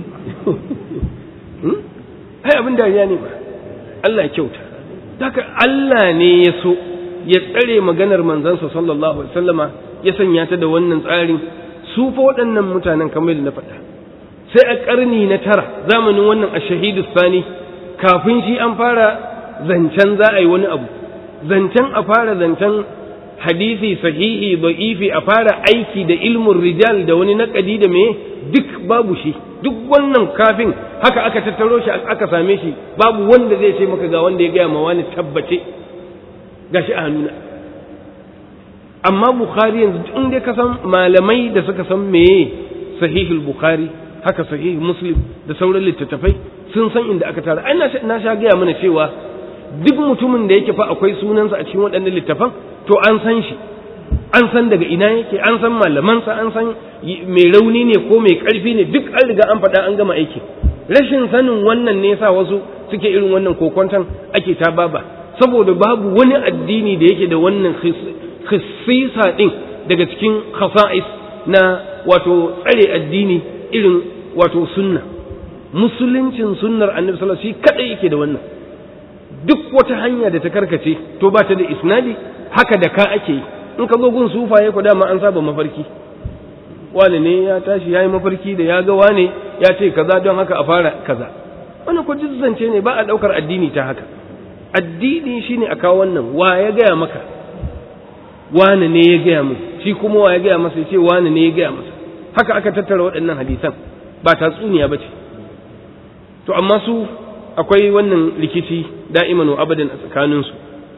S1: ai abin dariya ne ba Allah ya kyauta haka Allah ne ya so ya tsare maganar manzansa sallallahu alaihi wasallama ya sanya ta da wannan tsarin su fa waɗannan mutanen kamar da na faɗa sai a ƙarni na tara zamanin wannan a shahidu sani kafin shi an fara zancen za a yi wani abu zancen a fara zancen hadisi sahihi da'ifi a fara aiki da ilmin rijal da wani naƙadi da me duk babu shi duk wannan kafin haka aka tattaro shi aka same shi babu wanda zai ce maka ga wanda ya gaya ma wani tabbace gashi a hannuna amma bukhari yanzu in dai ka san malamai da suka san meye sahihul bukhari haka sahihul muslim da sauran littattafai sun san inda aka tara ai na sha gaya mana cewa duk mutumin da yake fa akwai sunansa a cikin waɗannan littafan to an san shi an san daga ina yake an san malamansa an san mai rauni ne ko mai ƙarfi ne duk an riga an faɗa an gama aiki rashin sanin wannan ne yasa wasu suke irin wannan kokonton ake ta baba saboda babu wani addini da yake da wannan khissisa din daga cikin khasa'is na wato tsare addini irin wato sunna musuluncin sunnar annabi sallallahu alaihi wasallam shi kadai yake da wannan duk wata hanya da ta karkace to ba ta da isnadi haka da ka ake yi in ka zo gun sufaye ku dama an saba mafarki wani ne ya tashi ya yi mafarki da ya ga wane ya ce kaza don haka a fara kaza wani ko zance ne ba a ɗaukar addini ta haka addini shine a kawo wannan wa ya gaya maka wane ne ya gaya mu shi kuma wa ya gaya masa ya ce wane ne ya gaya masa haka aka tattara waɗannan hadisan ba tatsuniya ba ce to amma su akwai wannan rikici da'iman wa abadan a tsakaninsu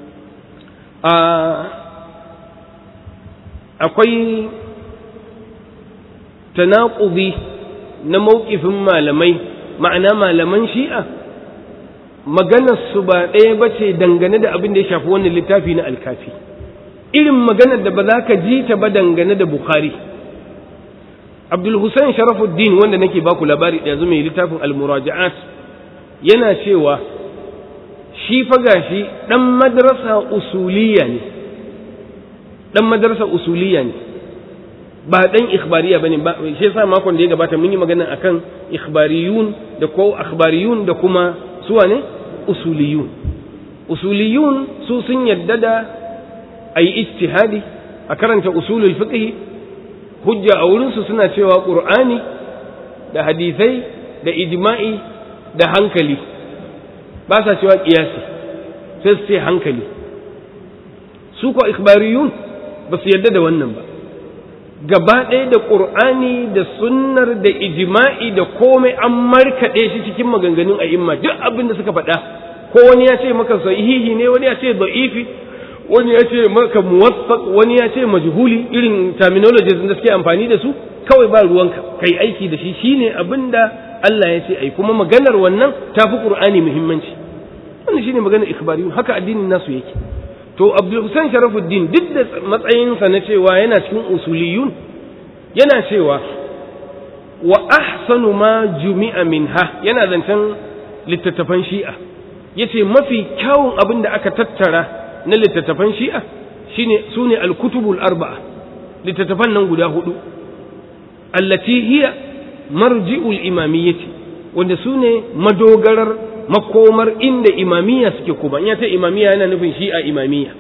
S1: akwai tanaƙubi na mawƙifin malamai ma'ana malaman shi'a maganarsu ba ɗaya ba ce dangane da abin da ya shafi wannan littafi na alkafi irin maganar da ba za ka ji ta ba dangane da bukhari abdul hussein sharafuddin wanda nake baku labari da yanzu mai littafin almuraja'at yana cewa shi fa gashi dan madrasa usuliya ne dan madrasa usuliya ne ba dan ikhbariya bane ba shi yasa makon da ya gabata mun yi magana akan ikhbariyun da ko akhbariyun da kuma suwa ne usuliyun usuliyun su sun yadda da ayi ijtihadi a karanta usulul fiqh hujja a wurinsu suna cewa qur'ani da hadisai da ijma'i da hankali ba sa cewa kiyasi sai su ce hankali su ko ikhbariyun ba su yarda da wannan ba gaba ɗaya da ƙur'ani da sunnar da ijma'i da komai an markaɗe shi cikin maganganun a'imma duk abin da suka faɗa ko wani ya ce maka sahihi ne wani ya ce da'ifi wani ya ce maka muwaffaq wani ya ce majhuli irin terminologies da suke amfani da su kawai ba ruwanka kai aiki da shi shine abin da Allah ya ce ai kuma maganar wannan ta fi Qur'ani muhimmanci wannan shine maganar ikhbariyun haka addinin nasu yake to Abdul Hussein Sharafuddin duk da matsayinsa na cewa yana cikin usuliyun yana cewa wa ahsanu ma jumi'a minha yana zancen littattafan shi'a yace mafi kyawun abin da aka tattara na littattafan shi'a shine sune al-kutubul arba'a littattafan nan guda hudu allati hiya marji'ul imamiyyati wanda sune madogarar makomar inda imamiyya suke kuma in ya ta imamiyya yana nufin shi'a imamiyya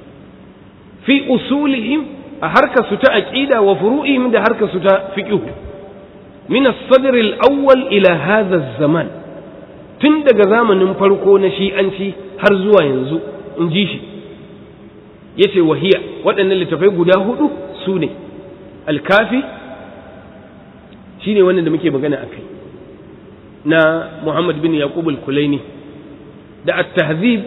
S1: fi usulihim a harkar su ta aqida wa furu'ihim da harkar su ta fiqh min as-sadr al-awwal ila hadha az-zaman tun daga zamanin farko na shi'anci har zuwa yanzu in ji shi yace wahiya waɗannan littafai guda hudu su ne al-kafi shine wannan da muke magana akai na Muhammad bin Yaqub al-Kulaini da at-tahzib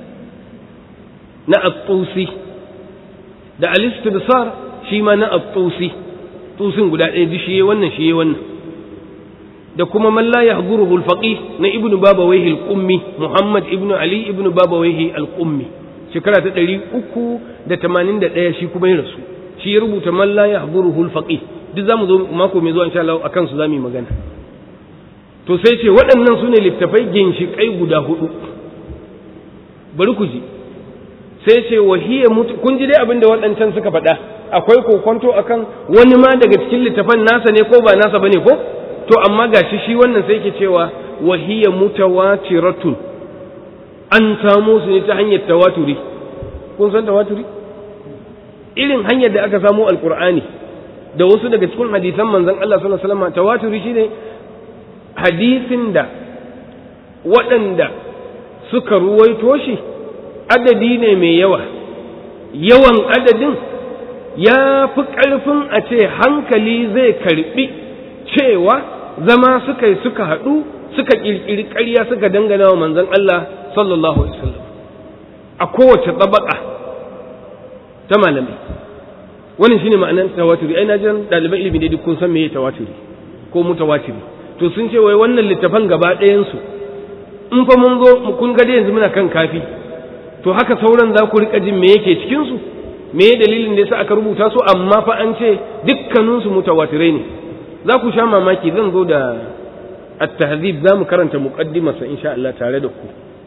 S1: na at-Tusi da al-istibsar shi ma na at-Tusi tusin guda ɗaya ji shi wannan shi wannan da kuma man la yahduruhu al-faqih na ibnu babawayhi al-qummi Muhammad ibnu Ali ibnu babawayhi al-qummi shekara ta 381 shi kuma ya rasu shi ya rubuta man la yahduruhu al-faqih duk zamu zo mako mai zuwa insha Allah akan su zamu yi magana to sai ce waɗannan su ne littafai ginshiƙai guda hudu bari ku ji sai ce wahiyya mutu kun ji dai abin da waɗancan suka faɗa akwai kokonto akan wani ma daga cikin littafan nasa ne ko ba nasa bane ko to amma gashi shi wannan sai ke cewa wahiyya mutawatiratun an samo su ne ta hanyar tawaturi kun san tawaturi irin hanyar da aka samo alqur'ani da wasu daga cikin hadisan manzon Allah sallallahu alaihi wasallam tawaturi shine hadisin da waɗanda suka ruwaito shi adadi ne mai yawa yawan adadin ya fi ƙarfin a ce hankali zai karɓi cewa zama suka yi suka haɗu suka ƙirƙiri ƙarya suka dangana wa manzon Allah sallallahu alaihi wasallam a kowace tsabaka ta malamai wannan shine ma'anar tawaturi ai na jan ɗaliban ilimi ne duk kun san meye tawaturi ko mutawatiri to sun ce wai wannan littafan gaba ɗayansu in fa mun zo kun ga yanzu muna kan kafi to haka sauran za ku rika jin me yake cikin su me dalilin da yasa aka rubuta su amma fa an ce dukkanin su mutawatirai ne za ku sha mamaki zan zo da at-tahzib za mu karanta muqaddimarsa insha Allah tare da ku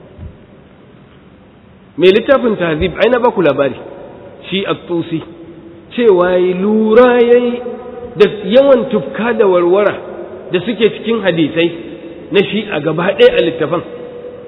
S1: me littafin tahzib ai na ba ku labari shi at-tusi cewa lura yayi da yawan tufka da warwara da suke cikin hadisai na shi a gaba ɗaya a littafan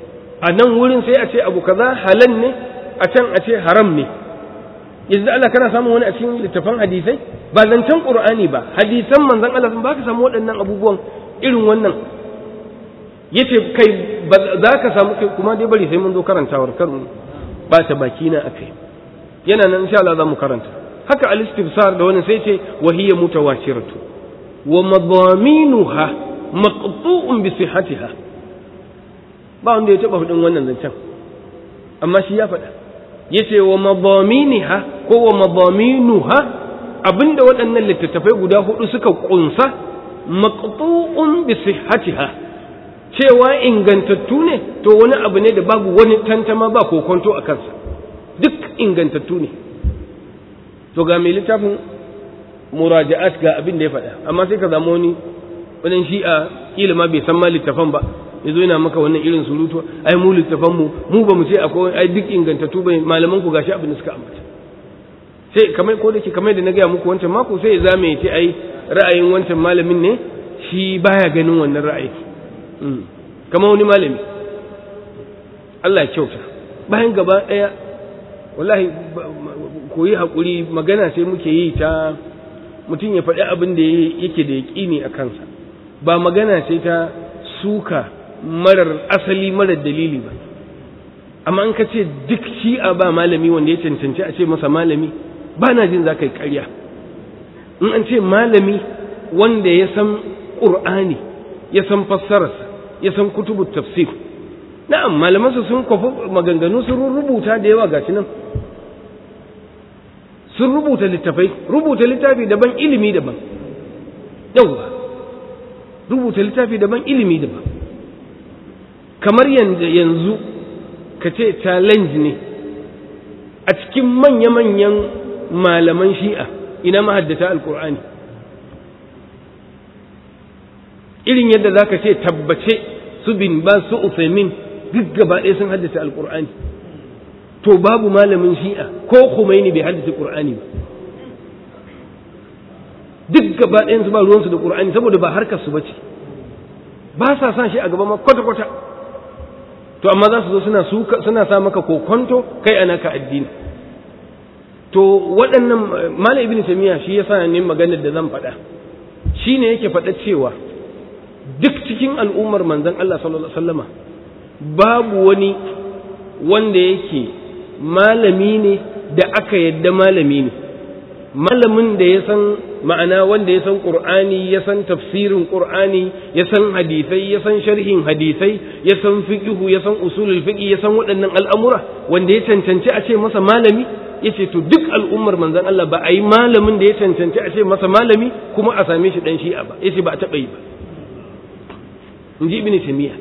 S1: a nan wurin sai a ce abu kaza halal ne a can a ce haram ne yanzu Allah kana samun wani a cikin littafan hadisai ba zancen qur'ani ba hadisan manzon Allah ba ka samu waɗannan abubuwan irin wannan yace kai za ka samu kai kuma dai bari sai mun zo karantawar kar mu ba ta baki na akai yana nan insha Allah za mu karanta haka al-istifsar da wannan sai ce wa hiya mutawashiratu wa madaminuha maqtu'un bi sihhatiha ba wanda ya taba hudin wannan zancen amma shi ya faɗa yace wa madaminiha ko wa madaminuha abinda waɗannan littattafai guda hudu suka kunsa maqtu'un bi sihhatiha cewa ingantattu ne to wani abu ne da babu wani tantama ba kokonto a kansa duk ingantattu ne to ga mai littafin muraja'at ga abin da ya faɗa amma sai ka zama wani wadan shi'a kila ma bai san ma littafan ba yazo yana maka wannan irin surutu ai mu littafan mu mu ba mu ce akwai ai duk ingantattu bai malaman ku gashi abin da suka ambata sai kamar ko dake kamar da na gaya muku wancan mako sai ya zame ya ce ai ra'ayin wancan malamin ne shi baya ganin wannan ra'ayi kamar wani malami Allah ya kyauta bayan gaba daya wallahi koyi hakuri magana sai muke yi ta mutum ya faɗi abin da yake da yaƙini a kansa ba magana sai ta suka marar asali marar dalili ba amma an ka ce duk shi'a ba malami wanda ya cancanci a ce masa malami ba na jin za ka yi ƙarya in an ce malami wanda ya san ƙur'ani ya san fassararsa ya san kutubu tafsir na'am malamansu sun kwafi maganganu sun rubuta da yawa gashi nan sun rubuta littafai rubuta littafi daban ilimi daban yauwa rubuta littafi daban ilimi daban kamar yanzu ka ce challenge ne a cikin manya-manyan malaman shi'a ina mahaddata alkur'ani irin yadda za ka ce tabbace su bin ba su usaimin duk gaba ɗaya sun haddace alkur'ani to babu malamin shi'a ko Khomeini bai haddace Qur'ani ba duk gaba ɗayan su ba ruwansu da Qur'ani saboda ba harkar su bace ba sa san shi a gaba ma kwata kwata to amma za su zo suna suna sa maka kokonto kai ana ka addini to waɗannan malam ibn tamiya shi yasa ne maganar da zan faɗa shine yake faɗa cewa duk cikin al'ummar manzon Allah sallallahu alaihi wasallama babu wani wanda yake malami ne da aka yadda malami ne malamin da ya san ma'ana wanda ya san qur'ani ya san tafsirin qur'ani ya san hadisai ya san sharhin hadisai ya san fiqhu ya san usulul fiqh ya san waɗannan al'amura wanda ya cancanci a ce masa malami yace to duk al'ummar manzon Allah ba a yi malamin da ya cancanci a ce masa malami kuma a same shi dan shi'a ba yace ba a taɓa yi ba in ji ibn taymiya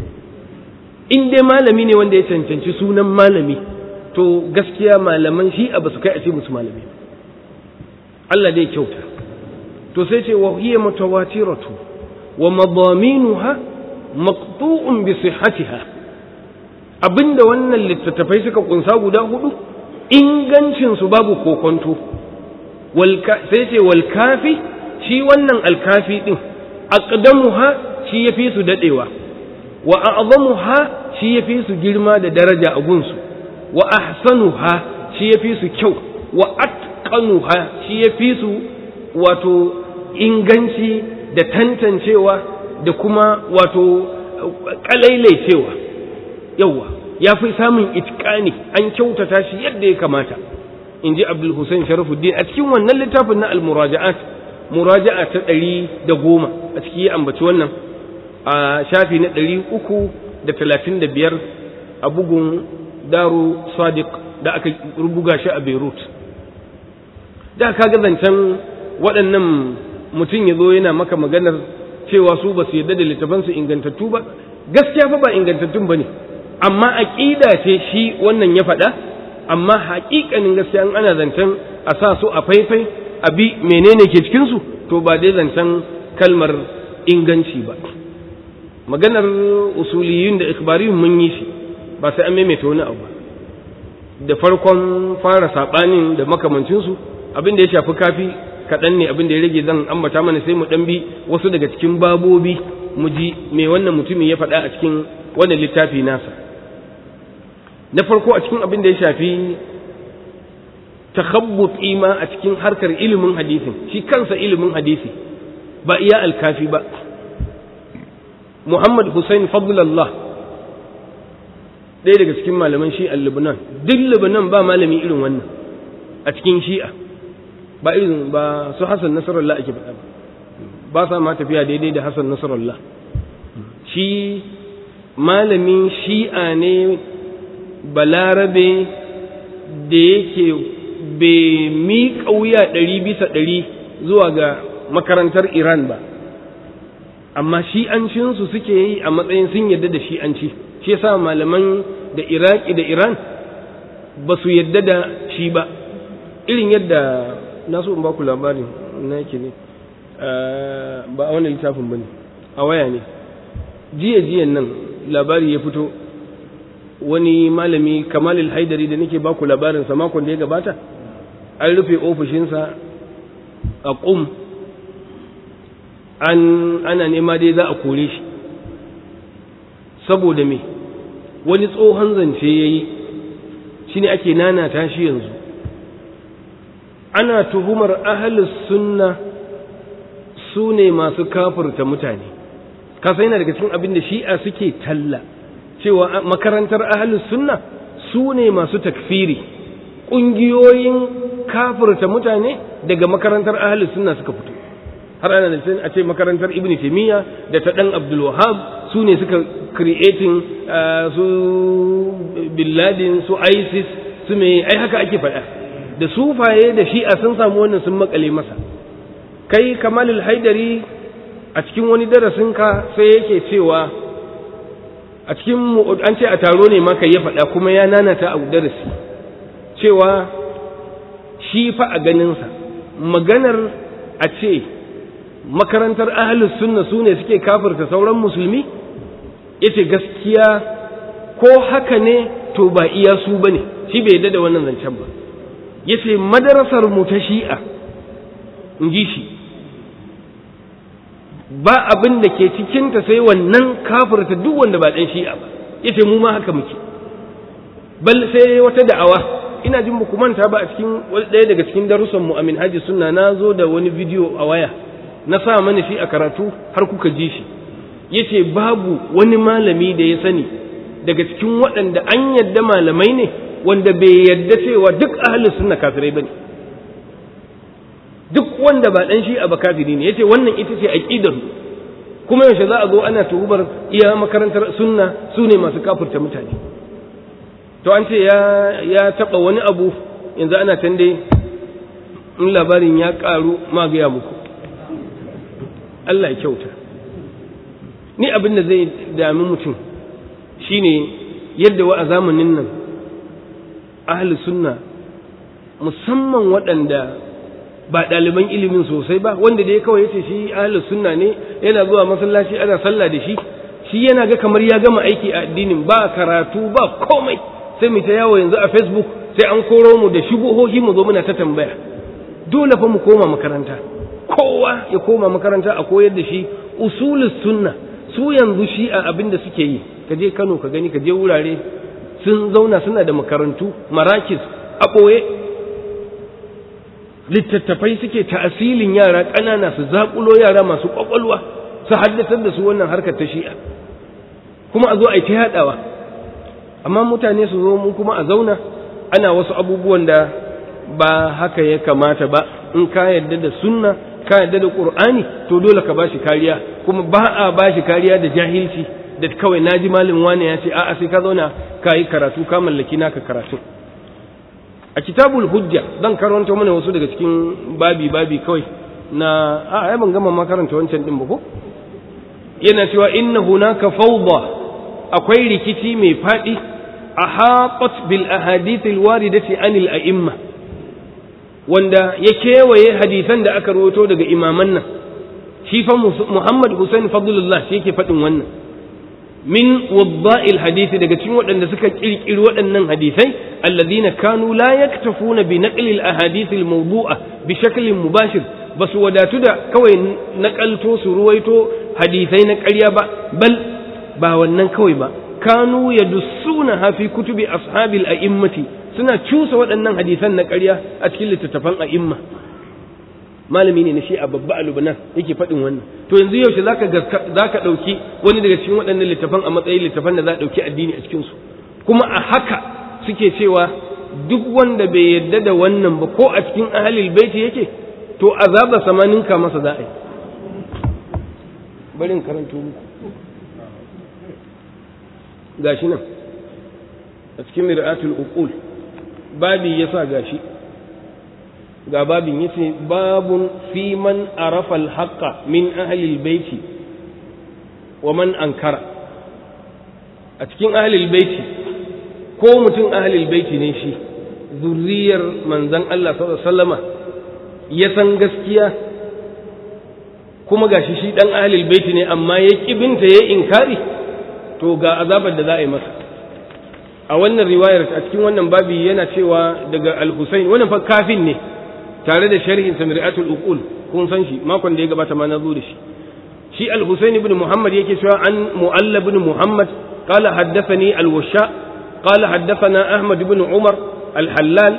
S1: in dai malami ne wanda ya cancanci sunan malami to gaskiya malaman shi'a ba su kai a ce musu malami ba Allah dai kyauta to sai ce wa hiya mutawatiratu wa madaminuha maqtu'un bi sihhatiha abinda wannan littattafai suka kunsa guda hudu ingancin su babu kokonto wal sai ce wal kafi shi wannan alkafi din aqdamuha shi yafi su dadewa wa a'zamuha shi yafi su girma da daraja a gunsu wa ahsanuha shi yafi su kyau wa atqanuha shi yafi su wato inganci da tantancewa da kuma wato kalailaicewa yawa ya fi samun itqani an kyautata shi yadda ya kamata in ji abdul hussein sharafuddin a cikin wannan littafin na al-muraja'at muraja'a ta ɗari da goma a ciki ya ambaci wannan a shafi na ɗari uku da talatin da biyar a bugun daru sadiq da aka rubuga shi a beirut da ka ga zancen waɗannan mutum ya zo yana maka maganar cewa su ba su yarda da littafansu ingantattu ba gaskiya fa ba ingantattun ba ne amma aƙida ce shi wannan ya faɗa amma haƙiƙanin gaskiya in ana zancen a sa su a faifai a bi menene ke cikinsu to ba dai zancen kalmar inganci ba maganar usuliyun da ikbariyun mun yi shi ba sai an maimaita wani abu da farkon fara saɓanin da makamancinsu abin da ya shafi kafi kaɗan ne abin da ya rage zan ambata mana sai mu ɗan bi wasu daga cikin babobi mu ji me wannan mutumin ya faɗa a cikin wannan littafi nasa na farko a cikin abin da ya shafi takhabbuti ma a cikin harkar ilimin hadisin shi kansa ilimin hadisi ba iya alkafi ba Muhammad Hussein Fadlallah ɗaya daga cikin malaman shi'a Lebanon duk Lebanon ba malami irin wannan a cikin shi'a ba irin ba su Hassan Nasarallah ake faɗa ba sa ma tafiya daidai da Hassan Nasarallah shi malamin shi'a ne balarabe da yake bai miƙa wuya ɗari bisa ɗari zuwa ga makarantar Iran ba amma shi'ancinsu suke yi a matsayin sun yadda da shi'anci shi yasa malaman da iraki da iran ba su yadda da shi ba irin yadda na so in ba ku labarin na yake ne ba a wani littafin ba ne a waya ne jiya jiyan nan labari ya fito wani malami kamalil haidari da nake ba ku labarinsa makon da ya gabata an rufe ofishinsa a ƙum an ana nema dai za a kore shi saboda me wani tsohon zance ya yi shi ne ake nanata shi yanzu ana tuhumar ahalus sunna su ne masu kafurta mutane kasa yana daga cikin abin da shi'a suke talla cewa makarantar ahalus sunna su ne masu takfiri ƙungiyoyin kafurta mutane daga makarantar ahalus sunna suka fito har ana da a ce makarantar ibn taymiya da ta dan abdul wahab su ne suka creating su billadin su isis su me ai haka ake faɗa da sufaye da shi'a sun samu wannan sun makale masa kai kamalul haidari a cikin wani darasin ka sai yake cewa a cikin an ce a taro ne maka ya faɗa kuma ya nanata a darasi cewa shi fa a ganinsa maganar a ce makarantar ahalus sunna su ne suke kafirta sauran musulmi yace gaskiya ko haka ne to ba iya su bane shi bai yadda da wannan zancen ba yace madarasar mu ta shi'a in ji shi ba abin da ke cikinta sai wannan kafirta duk wanda ba dan shi'a ba yace mu ma haka muke bal sai wata da'awa ina jin ku manta ba a cikin ɗaya daga cikin darussan mu amin haji sunna na zo da wani bidiyo a waya na sa mana shi a karatu har kuka ji shi yace babu wani malami da ya sani daga cikin waɗanda an yadda malamai ne wanda bai yadda cewa duk ahlus sunna kafirai bane duk wanda ba dan shi a ba kafiri ne yace wannan ita ce aqidar kuma yaushe za a zo ana tuhubar iya makarantar sunna su ne masu kafirta mutane to an ce ya ya taba wani abu yanzu ana tande in labarin ya karu ma gaya muku Allah ya kyauta ni abin da zai dami mutum shine yadda wa a zamanin nan ahli sunna musamman waɗanda ba ɗaliban ilimin sosai ba wanda dai kawai yace shi ahli sunna ne yana zuwa masallaci ana sallah da shi shi yana ga kamar ya gama aiki a addinin ba karatu ba komai sai mu ta yawo yanzu a facebook sai an koro mu da shubuhohi mu zo muna ta tambaya dole fa mu koma makaranta kowa ya koma makaranta a koyar da shi usulus sunna su yanzu shi a abin da suke yi ka je Kano ka gani ka je wurare sun zauna suna da makarantu marakis a ɓoye littattafai suke ta'asilin yara ƙanana su zaƙulo yara masu ƙwaƙwalwa su haddasar da su wannan harkar ta shi'a kuma a zo a yi ta yaɗawa amma mutane su zo mu kuma a zauna ana wasu abubuwan da ba haka ya kamata ba in ka yarda da sunna ka yarda da qur'ani to dole ka bashi kariya kuma ba a bashi kariya da jahilci da kawai naji malin wani ya ce a'a sai ka zauna ka yi karatu ka mallaki naka karatu a kitabul hujja zan karanta mana wasu daga cikin babi babi kawai na a ai ban gama makaranta wancan din ba ko yana cewa inna hunaka fawda akwai rikici mai fadi ahatat bil ahadith al waridati anil a'imma wanda ya kewaye hadisan da aka rawaito daga imaman nan shi fa Muhammad Hussein Fadlullah shi yake faɗin wannan min wadda'il hadisi daga cikin waɗanda suka kirkiri waɗannan hadisai alladhina kanu la yaktafuna bi naqli al ahadith al mawdu'a bi shaklin mubashir basu wadatu da kawai nakalto su ruwaito hadisai na ƙarya ba bal ba wannan kawai ba kanu yadussuna fi kutubi ashabil a'immati suna cusa waɗannan hadisan na ƙarya a cikin littattafan a'imma malami ne na shi a babba a Lubnan yake faɗin wannan to yanzu yaushe zaka zaka ɗauki wani daga cikin waɗannan littafan a matsayin littafan da za a ɗauki addini a cikin su kuma a haka suke cewa duk wanda bai yarda da wannan ba ko a cikin ahlul baiti yake to azaba samaninka masa za a yi bari in karanto muku gashi nan a cikin mir'atul uqul babi yasa gashi ga babin yace babun fi man arafa al-haqqa min ahli al-baiti wa man ankara a cikin ahli al-baiti ko mutum ahli al-baiti ne shi zurriyar manzon Allah sallallahu alaihi wasallama ya san gaskiya kuma gashi shi dan ahli al-baiti ne amma ya kibinta ya inkari to ga azabar da za a yi masa a wannan riwayar a cikin wannan babi yana cewa daga al-Husayn wannan fa kafin ne tare da sharhin samiri'atul uqul kun san shi makon da ya gabata ma na zo da shi shi al-Husayn ibn Muhammad yake cewa an Mu'alla ibn Muhammad qala haddathani al-Washa qala haddathana Ahmad ibn Umar al-Hallal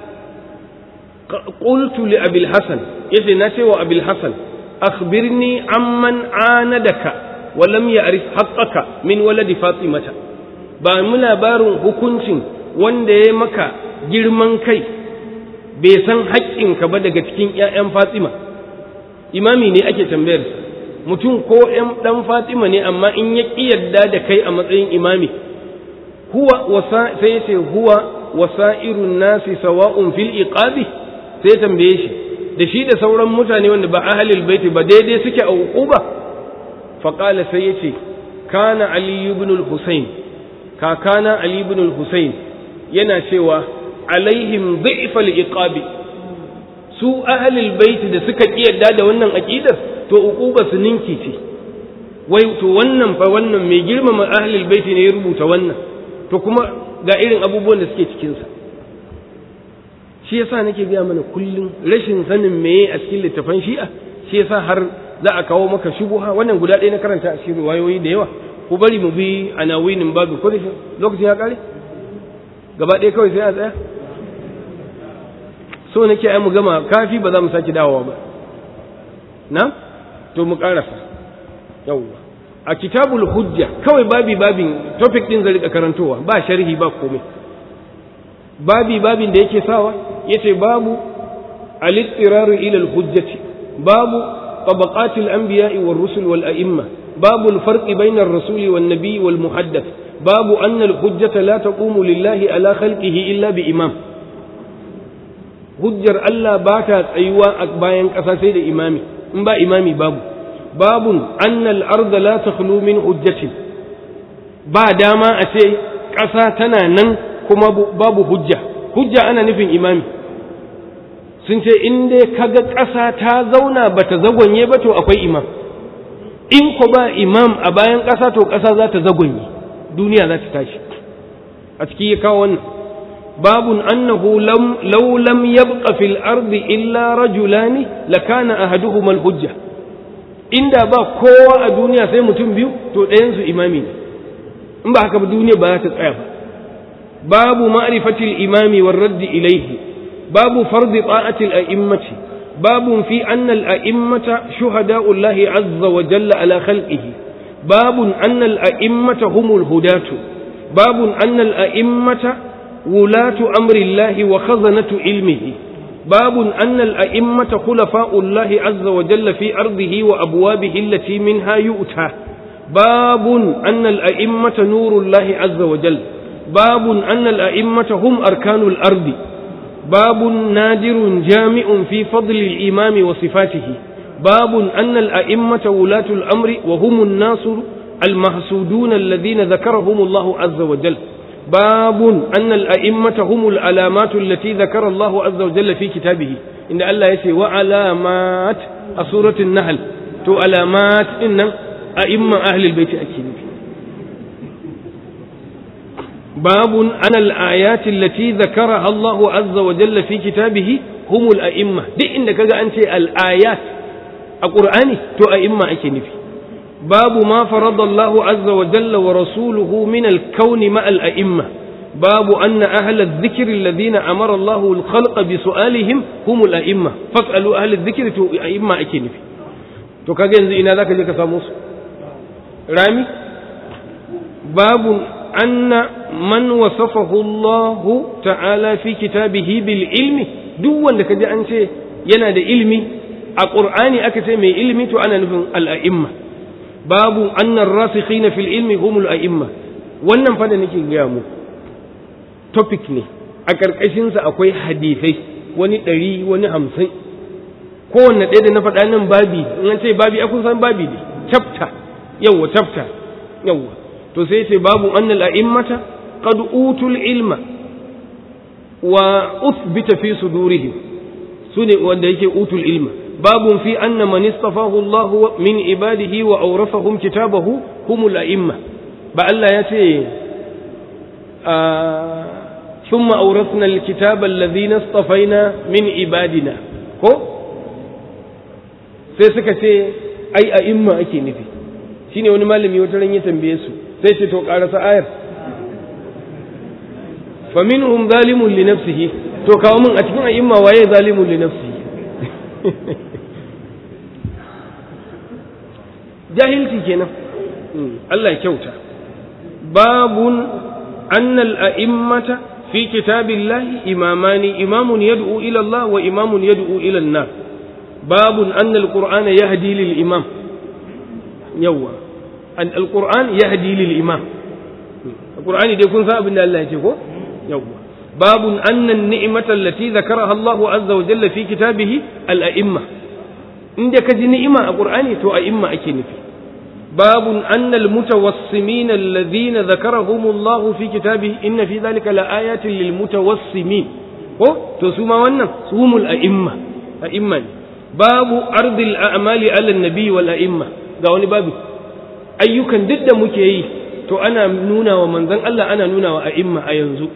S1: قلت لأبي الحسن يجي ناتي وأبي الحسن أخبرني عمن عاندك ولم يعرف حقك من ولد فاطمة ba mu labarin hukuncin wanda ya maka girman kai bai san haƙƙinka ba daga cikin ‘ya'yan Fatima, imami ne ake tambayar mutum ko ‘yan ɗan Fatima ne amma in ya ƙi yadda da kai a matsayin imami, huwa wasa sai ya ce huwa wasa'irun nasi sawa'un fil iqabi sai ya tambaye shi da shi da sauran mutane wanda ba ahalil baiti ba daidai suke a uquba faqala sai ya ce kana ali ibn al-husayn kakana ali ibn al-husayn yana cewa alaihim dhi'fal iqabi su ahlul bait da suka kiyarda da wannan aqidar to uquba su ninki ce wai to wannan fa wannan mai girmama ahlul bait ne ya rubuta wannan to kuma ga irin abubuwan da suke cikin sa shi yasa nake ga mana kullun rashin sanin meye a cikin littafan shi'a shi yasa har za a kawo maka shubuha wannan guda ɗaya na karanta a cikin riwayoyi da yawa ku bari mu bi anawinin babu ko lokacin ya kare gaba ɗaya kawai sai a tsaya so nake ai mu gama kafi ba za mu sake dawowa ba na to mu karasa yawwa a kitabul hujja kawai babi babin topic din zai rika karantowa ba sharhi ba komai babi babin da yake sawa yace babu al-ittirar ila al-hujjati babu طبقات الأنبياء والرسل والأئمة باب الفرق بين الرسول والنبي والمحدث باب أن الحجة لا تقوم لله على خلقه إلا بإمام hujjar Allah ba ta tsayuwa a bayan ƙasa sai da imami in ba imami babu babun annal arda la takhlu min hujjatin ba dama a ce ƙasa tana nan kuma babu hujja hujja ana nufin imami sun ce in dai kaga ƙasa ta zauna ba ta zagonye ba to akwai imam in ko ba imam a bayan ƙasa to ƙasa za ta zagonye duniya za ta tashi a ciki ya kawo wannan babun annahu law lam yabqa fil ardi illa rajulani lakana ahaduhuma al hujja inda ba kowa a duniya sai mutum biyu to ɗayan su imami ne in ba haka ba duniya ba za ta tsaya ba babu ma'rifatil imami war raddi ilayhi babu fardi ta'atil a'immati باب في أن الأئمة شهداء الله عز وجل على خلقه باب أن الأئمة هم الهداة باب أن الأئمة ولاة أمر الله وخزنة علمه باب أن الأئمة خلفاء الله عز وجل في أرضه وأبوابه التي منها يؤتى باب أن الأئمة نور الله عز وجل باب أن الأئمة هم أركان الأرض باب نادر جامع في فضل الإمام وصفاته باب أن الأئمة ولاة الأمر وهم الناس المحسودون الذين ذكرهم الله عز وجل باب أن الأئمة هم العلامات التي ذكر الله عز وجل في كتابه إن الله يسي وعلامات سورة النحل تو علامات إن أئمة أهل البيت أكيد باب أن الآيات التي ذكرها الله عز وجل في كتابه هم الأئمة دي إنك أنت الآيات القرآن تو أئمة أكنفي babu ma farada Allah azza wa jalla wa rasuluhu min al-kawn ma al-a'imma babu anna ahla adh-dhikri alladhina amara Allah al-khalqa bi su'alihim hum al-a'imma fas'alu ahla adh-dhikri to a'imma ake nufi to kaga yanzu ina zaka je ka samu su rami babu anna man wasafahu Allah ta'ala fi kitabihi bil ilmi duk wanda kaji an ce yana da ilmi a qur'ani aka ce mai ilmi to ana nufin al-a'imma babu anna ar-rasikhina fil ilmi humul a'imma wannan fa da nake gaya mu topic ne a karkashin sa akwai hadisai wani ɗari wani hamsin kowanne ɗaya da na faɗa nan babi in an ce babi akun san babi ne chapter yawwa chapter yawwa to sai ce babu annal a'immata qad utul ilma wa uthbita fi sudurihim sune wanda yake utul ilma babu fi anna man istafahu Allah min ibadihi wa awrafahum kitabahu humul a'imma ba Allah ya ce ثم أورثنا الكتاب الذين اصطفينا من عبادنا ko sai suka ce ai a imma ake nufi shine wani malami wata ran ya tambaye su sai ce to karasa ayar fa minhum zalimun li nafsihi to kawo min a cikin a'imma waye zalimun li nafsihi jahilci kenan Allah ya kyauta babun annal a'immata fi kitabillahi imamani imamun yad'u ila Allah wa imamun yad'u ila an-nar babun annal qur'ana yahdi lil imam yawa an alquran yahdi lil imam alqur'ani dai kun san abin da Allah ya ce ko yawa babun anna an-ni'mata allati dhakaraha Allah azza wa jalla fi kitabihi al-a'imma inda ka ji ni'ima a qur'ani to a'imma ake nufi babun anna al-mutawassimin alladhina dhakarahum Allah fi kitabihi inna fi dhalika laayatin lil mutawassimin ko to su ma wannan sumul a'imma a'imma babu ardil a'mali ala an-nabi wal a'imma ga wani babu ayyukan duk da muke yi to ana nuna wa manzon Allah ana nuna wa a'imma a yanzu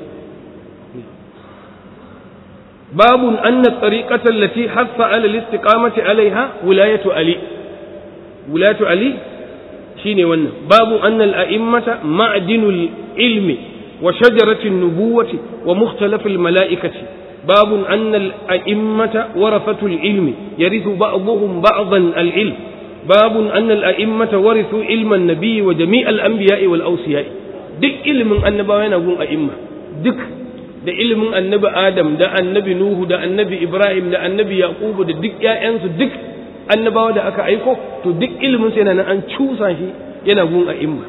S1: babun anna tariqata allati hassa ala al-istiqamati alaiha wilayatu ali wilayatu ali shine wannan babu anna al-a'immata ma'dinul ilmi wa shajarati nubuwati wa mukhtalaf al-mala'ikati باب أن الأئمة ورثة العلم يرث بعضهم بعضا العلم باب أن الأئمة ورثوا علم النبي وجميع الأنبياء والأوصياء دك علم النبي ينقون أئمة دك da ilimin annabi Adam da annabi Nuhu da annabi Ibrahim da annabi Yaqubu da duk ƴaƴansu duk annabawa da aka aiko to duk ilimin sai nan an cusa shi yana gun a imma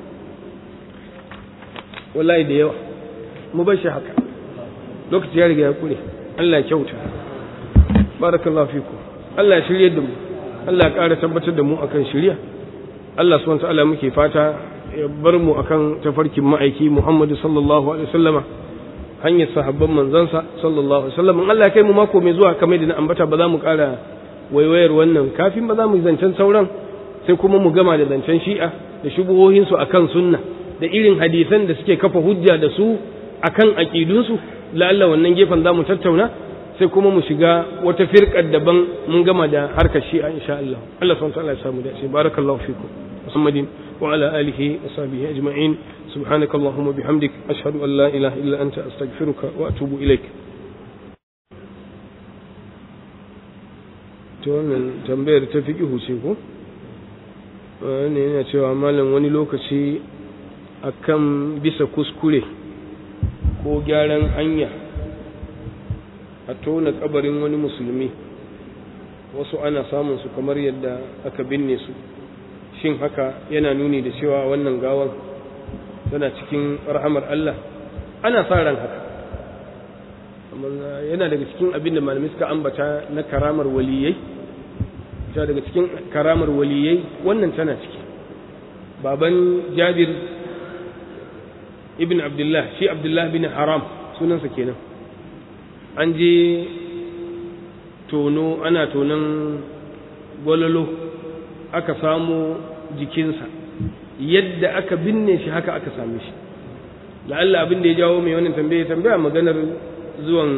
S1: wallahi da yawa mu bar shi haka lokaci ya riga ya kure Allah ya kyauta barakallahu fiku Allah ya shirye da mu Allah ya ƙara tabbatar da mu akan shirya Allah subhanahu ta'ala muke fata ya bar mu akan tafarkin ma'aiki Muhammadu sallallahu alaihi wasallama hanyar sahabban manzansa sallallahu alaihi wasallam Allah ya kai mu mako mai zuwa kamar da na ambata ba za mu ƙara waiwayar wannan kafin ba za mu zancen sauran sai kuma mu gama da zancen shi'a da shubuhohinsu akan sunna da irin hadisan da suke kafa hujja da su akan aƙidunsu la'alla wannan gefen za mu tattauna sai kuma mu shiga wata firƙar daban mun gama da harkar shi'a insha Allah Allah subhanahu wa ta'ala ya samu da shi barakallahu fikum Muhammadin wa ala alihi wa sahbihi ajma'in subhanaka allahumma bihamdik ashhadu an la ilaha illa anta astaghfiruka wa atubu ilaik to wannan tambayar ta fi ce ko wani yana cewa malam wani lokaci akan bisa kuskure ko gyaran hanya a tona kabarin wani musulmi wasu ana samun su kamar yadda aka binne su shin haka yana nuni da cewa wannan gawan tana cikin rahamar Allah ana sa ran haka yana daga cikin abin da malamai suka ambata na karamar waliyai ta daga cikin karamar waliyai wannan tana ciki baban jabir ibn abdullah shi abdullah bin haram sunansa kenan an je tono ana tonon gwalolo aka samu jikinsa yadda aka binne shi haka aka same shi la'alla abin da ya jawo mai wannan tambaya tambaya maganar zuwan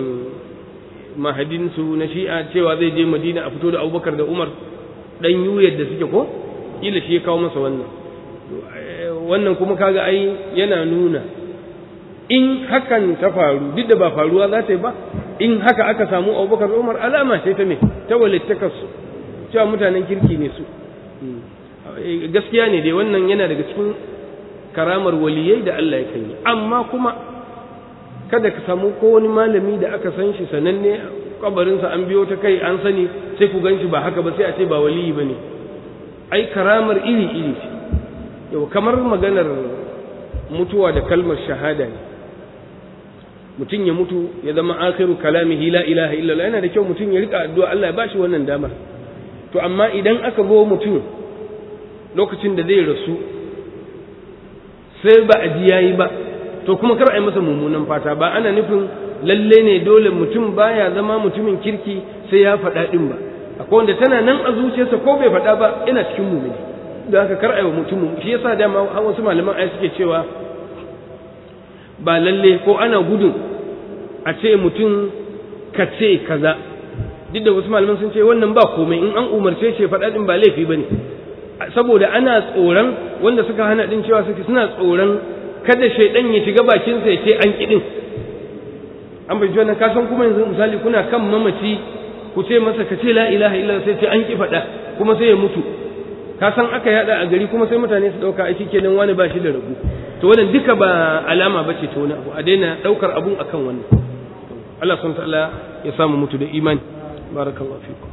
S1: mahadinsu na shi'a cewa zai je madina a fito da abubakar da umar dan yuyar da suke ko kila shi ya kawo masa wannan wannan kuma kaga ai yana nuna in hakan ta faru duk da ba faruwa za ta yi ba in haka aka samu abubakar umar alama ce ta me ta walittakarsu cewa mutanen kirki ne su gaskiya ne dai wannan yana daga cikin karamar waliyai da Allah ya kan yi amma kuma kada ka samu ko wani malami da aka san shi sananne kabarinsa an biyo ta kai an sani sai ku gan shi ba haka ba sai a ce ba waliyi ba ne ai karamar iri iri ce yau kamar maganar mutuwa da kalmar shahada ne mutum ya mutu ya zama akhiru kalamihi la ilaha illallah yana da kyau mutum ya rika addu'a Allah ya bashi wannan damar to amma idan aka zo mutum lokacin da zai rasu sai ba a ji yayi ba to kuma kar a yi masa mummunan fata ba ana nufin lalle ne dole mutum baya zama mutumin kirki sai ya faɗa ɗin ba akwai wanda tana nan a zuciyarsa ko bai faɗa ba yana cikin mumini da haka kar a yi wa mutum shi yasa dama wasu malaman ai suke cewa ba lalle ko ana gudun a ce mutum ka ce kaza duk da wasu malaman sun ce wannan ba komai in an umarce shi faɗa ɗin ba laifi ba ne saboda ana tsoron wanda suka hana ɗin cewa suke suna tsoron kada shaidan ya shiga bakinsa ya ce an kiɗin an bai wannan ka san kuma yanzu misali kuna kan mamaci ku ce masa ka ce la ilaha illa sai ce an ki faɗa kuma sai ya mutu ka san aka yada a gari kuma sai mutane su ɗauka aiki kenan wani ba shi da rabu to wannan duka ba alama ba ce ta wani abu a daina ɗaukar abun akan wannan Allah subhanahu ta'ala ya samu mutu da imani barakallahu fikum